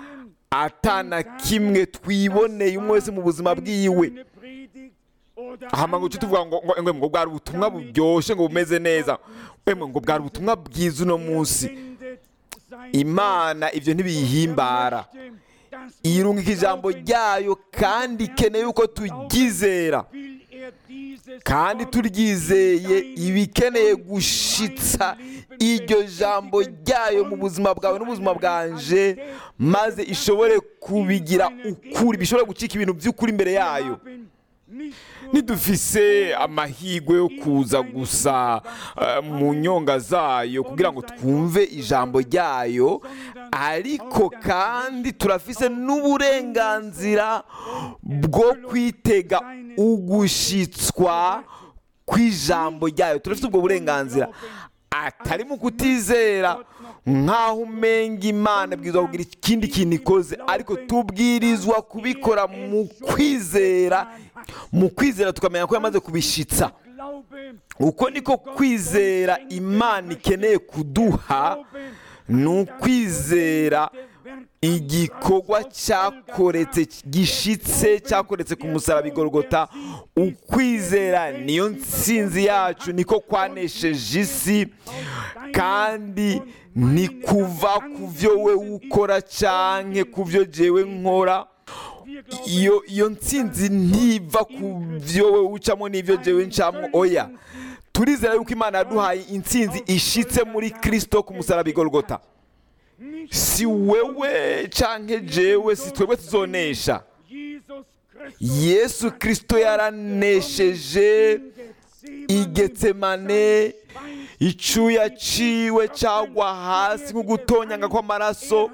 atana kimwe twiboneye umwe wese mu buzima bwiwe eine Predigt oder hama ngo tuvuga ngo ngo ngo ngo bwari ubutumwa buryoshye ngo bumeze neza emwe ngo bwari ubutumwa bwiza uno munsi sendet sein imana ibyo ntibiyihimbara dass irungika ijambo ryayo kandi ikeneye yuko turyizera will er dieses kandi turyizeye iba ikeneye gushitsa iryo jambo ryayo mu buzima bwawe n'ubuzima bwanje maze ishobore kubigira ukuri bishobore gucika ibintu by'ukuri imbere yayo haben nicht nur ntidufise amahirwe yo kuza gusa eh, mu nyonga zayo kugira ngo twumve ijambo ryayo ariko kandi turafise n'uburenganzira bwo kwitega ugushitswa kw'ijambo ryayo turafite ubwo burenganzira atari mu kutizera nk'aho umenga imana ibwirizwa kugira ikindi kintu ikoze ariko tubwirizwa kubikora mu kwizera mu kwizera tukamenya ko yamaze kubishitsa Glaube, uko niko kwizera imana ikeneye kuduha ni ukwizera igikorwa cyakoretse gishitse cyakoretse ku musaraba igorogota ukwizera niyo nsinzi yacu niko kwanesheje isi kandi ni kuva ku byo we ukora cyangwa ku byo jewe nkora wir glauben, iyo iyo nsinzi ntiva ku byo we ucamo n'ibyo jewe ncamo oya turizera yuko imana yaduhaye intsinzi ishitse muri kirisito ku musaraba igorogota nicht si wewe canke jewe si twebwe tuzonesha Jesus Christus yesu kirisito yaranesheje igetsemane icyuya ciwe cagwa hasi nk'ugutonyanga kw'amaraso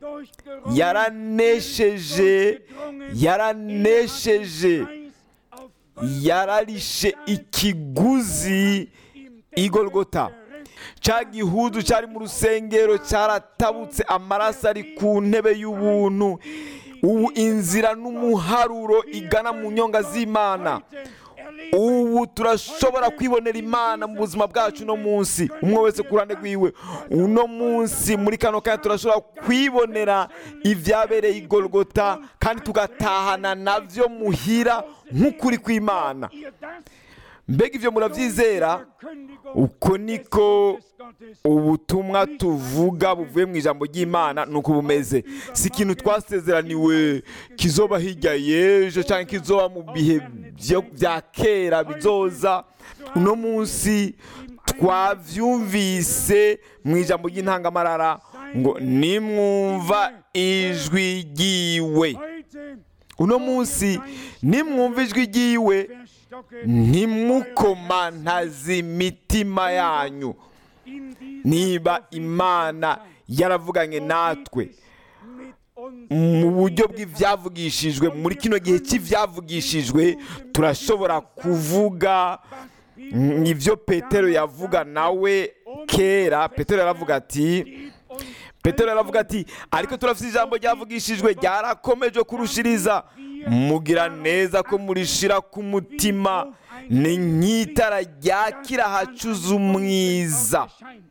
yaranesheje yaranesheje yararishe ikiguzi igorogota cya gihudu cyari mu rusengero cyaratabutse amaraso ari ku ntebe y'ubuntu ubu inzira n'umuharuro igana mu nyonga z'imana ubu turashobora kwibonera imana mu buzima bwacu uno munsi umwe wese ku ruhande rwiwe uno munsi muri kano kanya turashobora kwibonera ibyabereye igorogota kandi tugatahana nabyo muhira nk'ukuri kw'imana mbega ibyo murabyizera uko niko ubutumwa tuvuga buvuye mu ijambo ry'imana ni uko bumeze si ikintu twasezeraniwe kizoba hirya y'ejo cyangwa kizoba mu bihe byo- bya kera bizoza uno munsi twabyumvise mu ijambo ry'intangamarara ngo nimwumva ijwi ry'iwe uno munsi nimwumva ijwi ry'iwe ntimukomantaze imitima yanyu niba imana yaravuganye natwe mu buryo bw'ibyavugishijwe muri kino gihe cy'ibyavugishijwe turashobora kuvuga mm, ibyo petero yavuga nawe kera petero yaravuga ati petero yaravuga ati ariko turafite ijambo ryavugishijwe ryarakomeje kurushiriza mugira neza ko murishira ku mutima ni nk'itara ryakira hacuze umwiza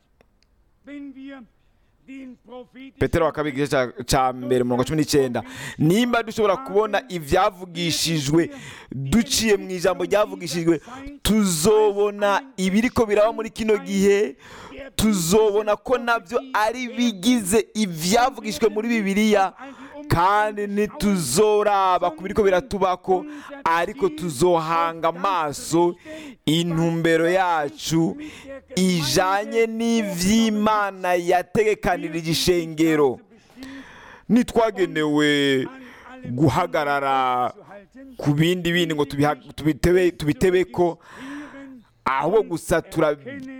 petero wa kabiri igice ca- ca mbere mirongo cumi n'icyenda nimba dushobora kubona ibyavugishijwe duciye mu ijambo ryavugishijwe tuzobona ibiriko biraba muri kino gihe tuzobona ko nabyo ari bigize ibyavugishijwe muri bibiliya kandi ntituzoraba ku biriko biratubako ariko tuzohanga amaso intumbero yacu ijanye n'ivy'imana yategekanirije ishengero ntitwagenewe guhagarara ku bindi bindi ngo tubiha- tubitebe tubitebeko ahubwo gusa tura-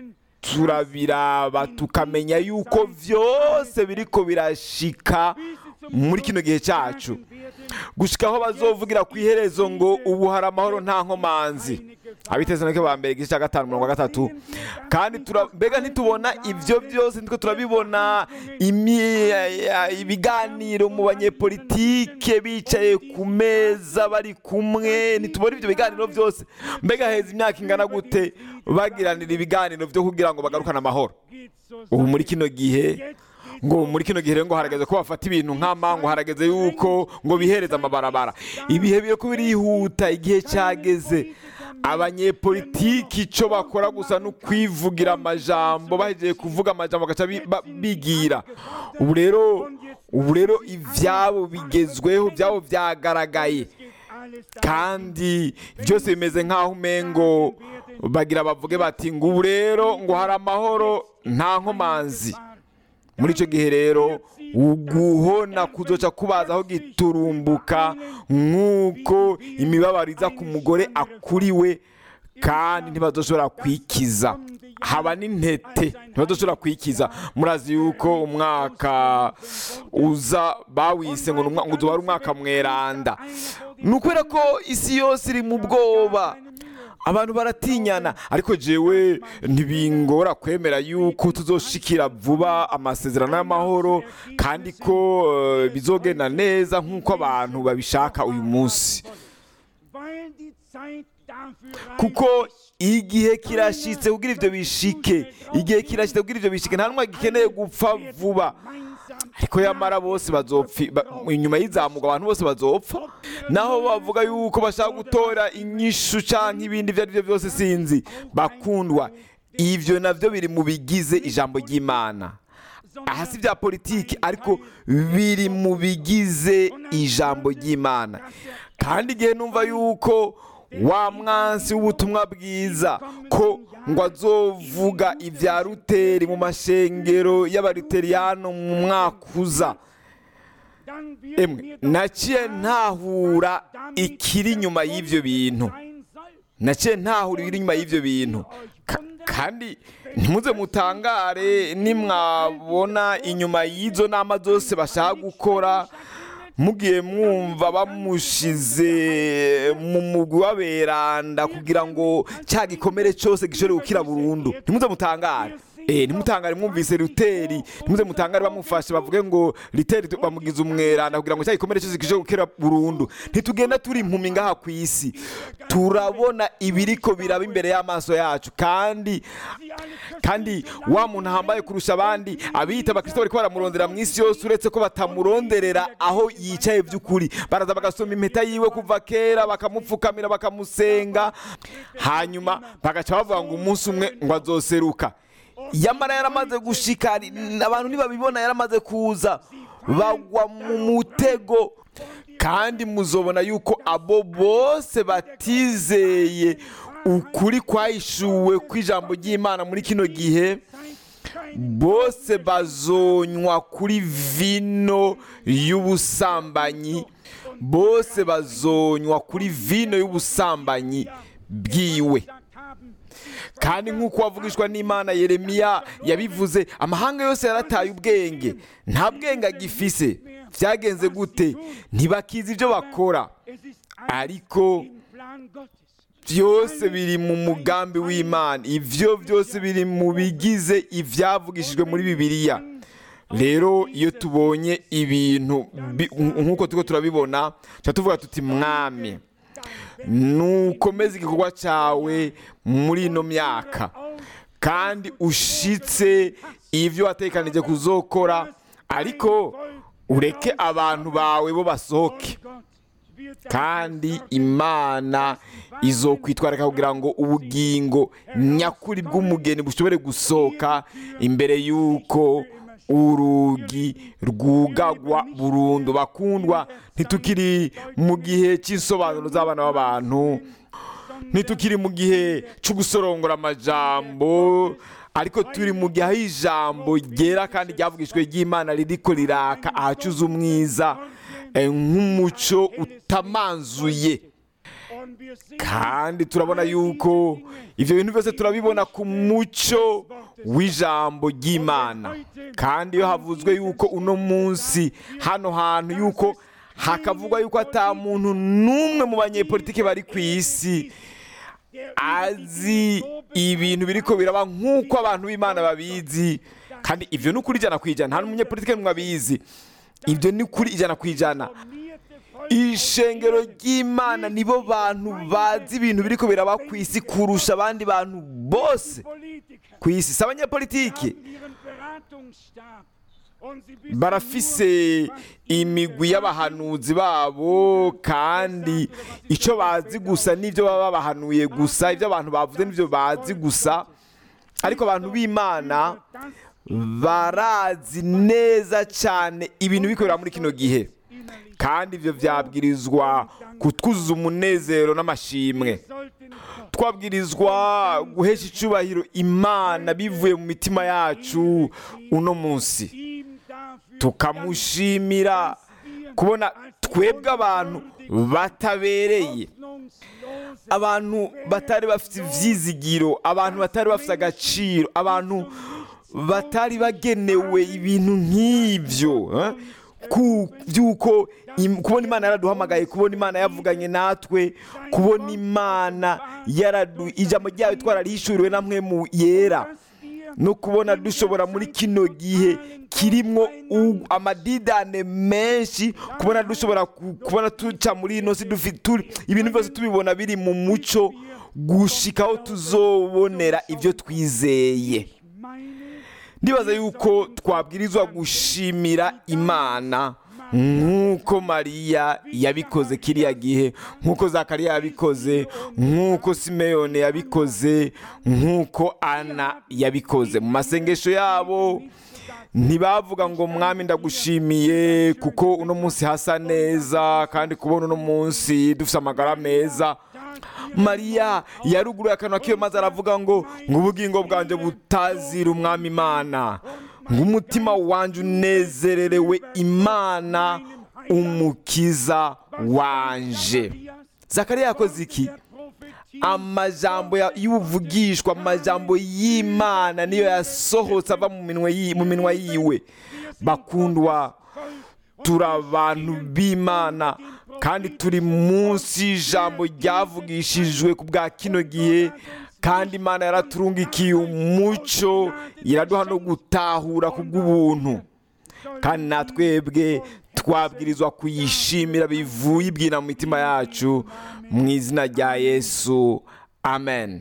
turabiraba tukamenya yuko vyose biriko birashika muri kino gihe cyacu gushika aho bazovugira ku iherezo ngo ubu hari amahoro nta nkomanzi abitesanike ba mbere igice cya gatanu mirongo gatatu kandi tura- mbega ntitubona ibyo byose nitwe turabibona imi- ya- ibiganiro mu banyepolitike bicaye ku meza bari kumwe ntitubona ibyo biganiro byose mbega heza imyaka ingana gute bagiranira ibiganiro byo kugira ngo bagarukane amahoro ubu muri kino gihe ngo muri kino gihe rero ngo harageze ko bafata ibintu nk'ama ngo harageze yuko ngo bihereze amabarabara ibihe biri ko birihuta igihe cyageze abanyepolitiki icyo bakora gusa ni ukwivugira amajambo bahejeje kuvuga amajambo bagaca bi- ba- bigira ubu rero ubu rero ibyabo bigezweho ibyabo byagaragaye kandi byose bimeze nk'aho umengo bagira bavuge bati ngo ubu rero ngo hari amahoro nta nkomanzi muri icyo gihe rero uguhona kuzoca kubazaho giturumbuka nk'uko imibabaro iza ku mugore akuriwe kandi ntibazoshobora kwikiza haba n'intete ntibazoshobora kwikiza murazi yuko umwaka uza bawise ngo ni umwa- ngo uzoba ari umwaka mweranda ni ukubera ko isi yose iri mu bwoba abantu baratinyana ariko jewe ntibingora kwemera yuko tuzoshikira vuba amasezerano y'amahoro kandi ko eh, bizogenda neza nk'uko abantu babishaka uyu munsi kuko igihe kirashitse kugira ivyo bishike igihe kirashitse kugira ivyo bishike nta numwe gikeneye gupfa vuba ariko yamara bose bazopfa ba- inyuma y'izamuka abantu bose bazopfa naho bavuga yuko bashaka gutora inyishu canke ibindi ivyo ari byo byose sinzi bakundwa ivyo navyo biri mu bigize ijambo ry'imana aha si bya politiki ariko biri mu bigize ijambo ry'imana kandi igihe numva yuko wa mwansi w'ubutumwa bwiza ko ngo azovuga ibya ruteri mu mashengero y'abaruteriyano mu mwaka uza emwe naciye ntahura ikiri inyuma y'ibyo bintu naciye ntahura ibiri inyuma y'ibyo bintu Ka- kandi ntimuze mutangare nimwabona inyuma y'izo nama zose bashaka gukora mugiye mwumva bamushize mu mugwi w'aberanda kugira ngo cya gikomere cyose gishobore gukira burundu ntimuze mutangare Eh, ntimutangare mwumvise ruteri ntimuze mutangare bamufashe bavuge ngo riteri tu- bamugize umweranda kugira ngo cya gikomere cyose gishobore gukira burundu ntitugenda turi impumi ngaha ku isi turabona ibiriko biraba imbere y'amaso yacu kandi kandi wa muntu ahambaye kurusha abandi abiyita abakristo bariko baramurondera mu isi yose uretse ko batamuronderera aho yicaye by'ukuri baraza bagasoma impeta yiwe kuva kera bakamupfukamira bakamusenga hanyuma bagaca bavuga ngo umunsi umwe ngo azoseruka yamara yaramaze gushika ari- abantu ntibabibona yaramaze kuza bagwa mu mutego kandi muzobona yuko abo bose batizeye ukuri kwahishuwe kw'ijambo ry'imana muri kino gihe bose bazonywa kuri vino y'ubusambanyi bose bazonywa kuri vino y'ubusambanyi bwiwe kandi nk'uko wavugishwa n'imana yeremiya yabivuze amahanga yose yarataye ubwenge nta bwenge agifise byagenze gute ntibakizi ibyo bakora ariko byose biri mu mugambi w'imana ibyo byose biri mu bigize ibyavugishijwe muri bibiliya rero iyo tubonye ibintu bi- nk'uko turiko turabibona tuba tuvuga tuti mwami nukomeze igikorwa cyawe muri ino myaka kandi ushitse ibyo watekanije kuzokora ariko ureke abantu bawe bo basohoke kandi imana izokwitwarika kugira ngo ubugingo nyakuri bw'umugeni bushobore gusohoka imbere y'uko urugi rwugagwa burundu bakundwa ntitukiri mu gihe cy'insobanuro z'abana b'abantu ntitukiri mu gihe cyo gusorongora amajambo ariko turi mu gihe aho ijambo ryera kandi ryavugishwe ry'imana ririko riraka ahacuze umwiza eh, nk'umuco utamanzuye kandi turabona yuko ibyo bintu byose turabibona ku mucyo w'ijambo ry'imana kandi iyo havuzwe yuko uno munsi hano hantu yuko hakavugwa yuko ata muntu n'umwe mu banyepolitiki bari ku isi azi ibintu biriko biraba nk'uko abantu b'imana babizi kandi ibyo ni ukuri ijana ku ijana nta n'umunyepolitiki n'umwe abizi ibyo ni ukuri ijana ku ijana ishengero ry'imana nibo bantu bazi ibintu biriko biraba ku isi kurusha abandi bantu bose ku isi si abanyepolitiki barafise imigwi y'abahanuzi babo kandi icyo bazi gusa n'ibyo baba babahanuye gusa ibyo abantu bavuze n'ibyo bazi gusa ariko abantu b'imana barazi neza cyane ibintu bikorera muri kino gihe kandi ibyo byabwirizwa kutwuzuza umunezero n'amashimwe twabwirizwa guhesha icyubahiro imana bivuye mu mitima yacu uno munsi tukamushimira kubona twebwe abantu batabereye abantu batari bafite ibyizigiro abantu batari bafite agaciro abantu batari bagenewe ibintu nk'ibyo eh? ku by'uko im- kubona imana yaraduhamagaye kubona imana yavuganye natwe kubona imana yaradu ijambo ryayo twararihishuriwe namwe mu yera no kubona dushobora muri kino gihe kirimwo u- amadidane menshi kubona dushobora ku- kubona tuca muri ino si dufi- turi- ibintu byose tubibona biri mu muco gushikaho tuzobonera ibyo twizeye ndibaza yuko twabwirizwa gushimira imana nk'uko mariya yabikoze kiriya gihe nk'uko zakariya yabikoze nk'uko simeyone yabikoze nk'uko ana yabikoze mu masengesho yabo ntibavuga ngo mwami ndagushimiye kuko uno munsi hasa neza kandi kubona uno munsi dufite amagara meza mariya yaruguruye akanwa kiwe maze aravuga ngo ngo ubugingo bwanjye butazira umwami imana ngo umutima wanjye unezererewe imana umukiza wanje zakariya yakoze iki amajambo ya- y'ubuvugishwa amajambo y'imana niyo yasohotse ava mu minwa yi- mu minwa yiwe bakundwa turi abantu b'imana kandi turi munsi y'ijambo ryavugishijwe ku bwa kino gihe kandi imana yaraturungikiye umuco iraduha no gutahura ku bw'ubuntu kandi natwebwe twabwirizwa kuyishimira bivuye ibwina mu mitima yacu mu izina rya yesu amen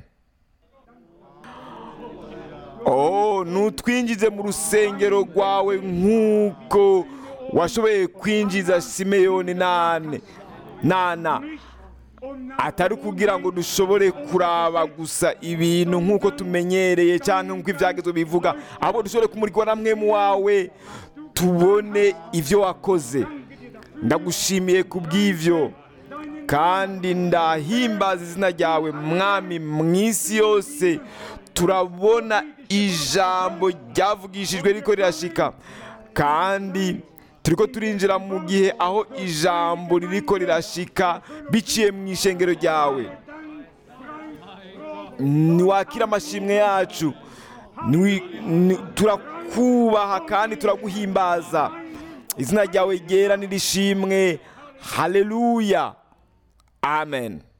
oh nutwinjize mu rusengero rwawe nk'uko washoboye kwinjiza simeyoni nane nana atari kugira ngo dushobore kuraba gusa ibintu nk'uko tumenyereye cyangwa nk'uko ibyagezwe bivuga ahubwo dushobore kumurikwa na mwemu wawe tubone ibyo wakoze ndagushimiye ku bw'ibyo kandi ndahimbaza izina ryawe mwami mu isi yose turabona ijambo ryavugishijwe riko rirashika kandi turiko turinjira mu gihe aho ijambo ririko rirashika biciye mu ishengero ryawe niwakira amashimwe yacu Niwi- ni- turakubaha kandi turaguhimbaza izina ryawe ryera nirishimwe haleluya amen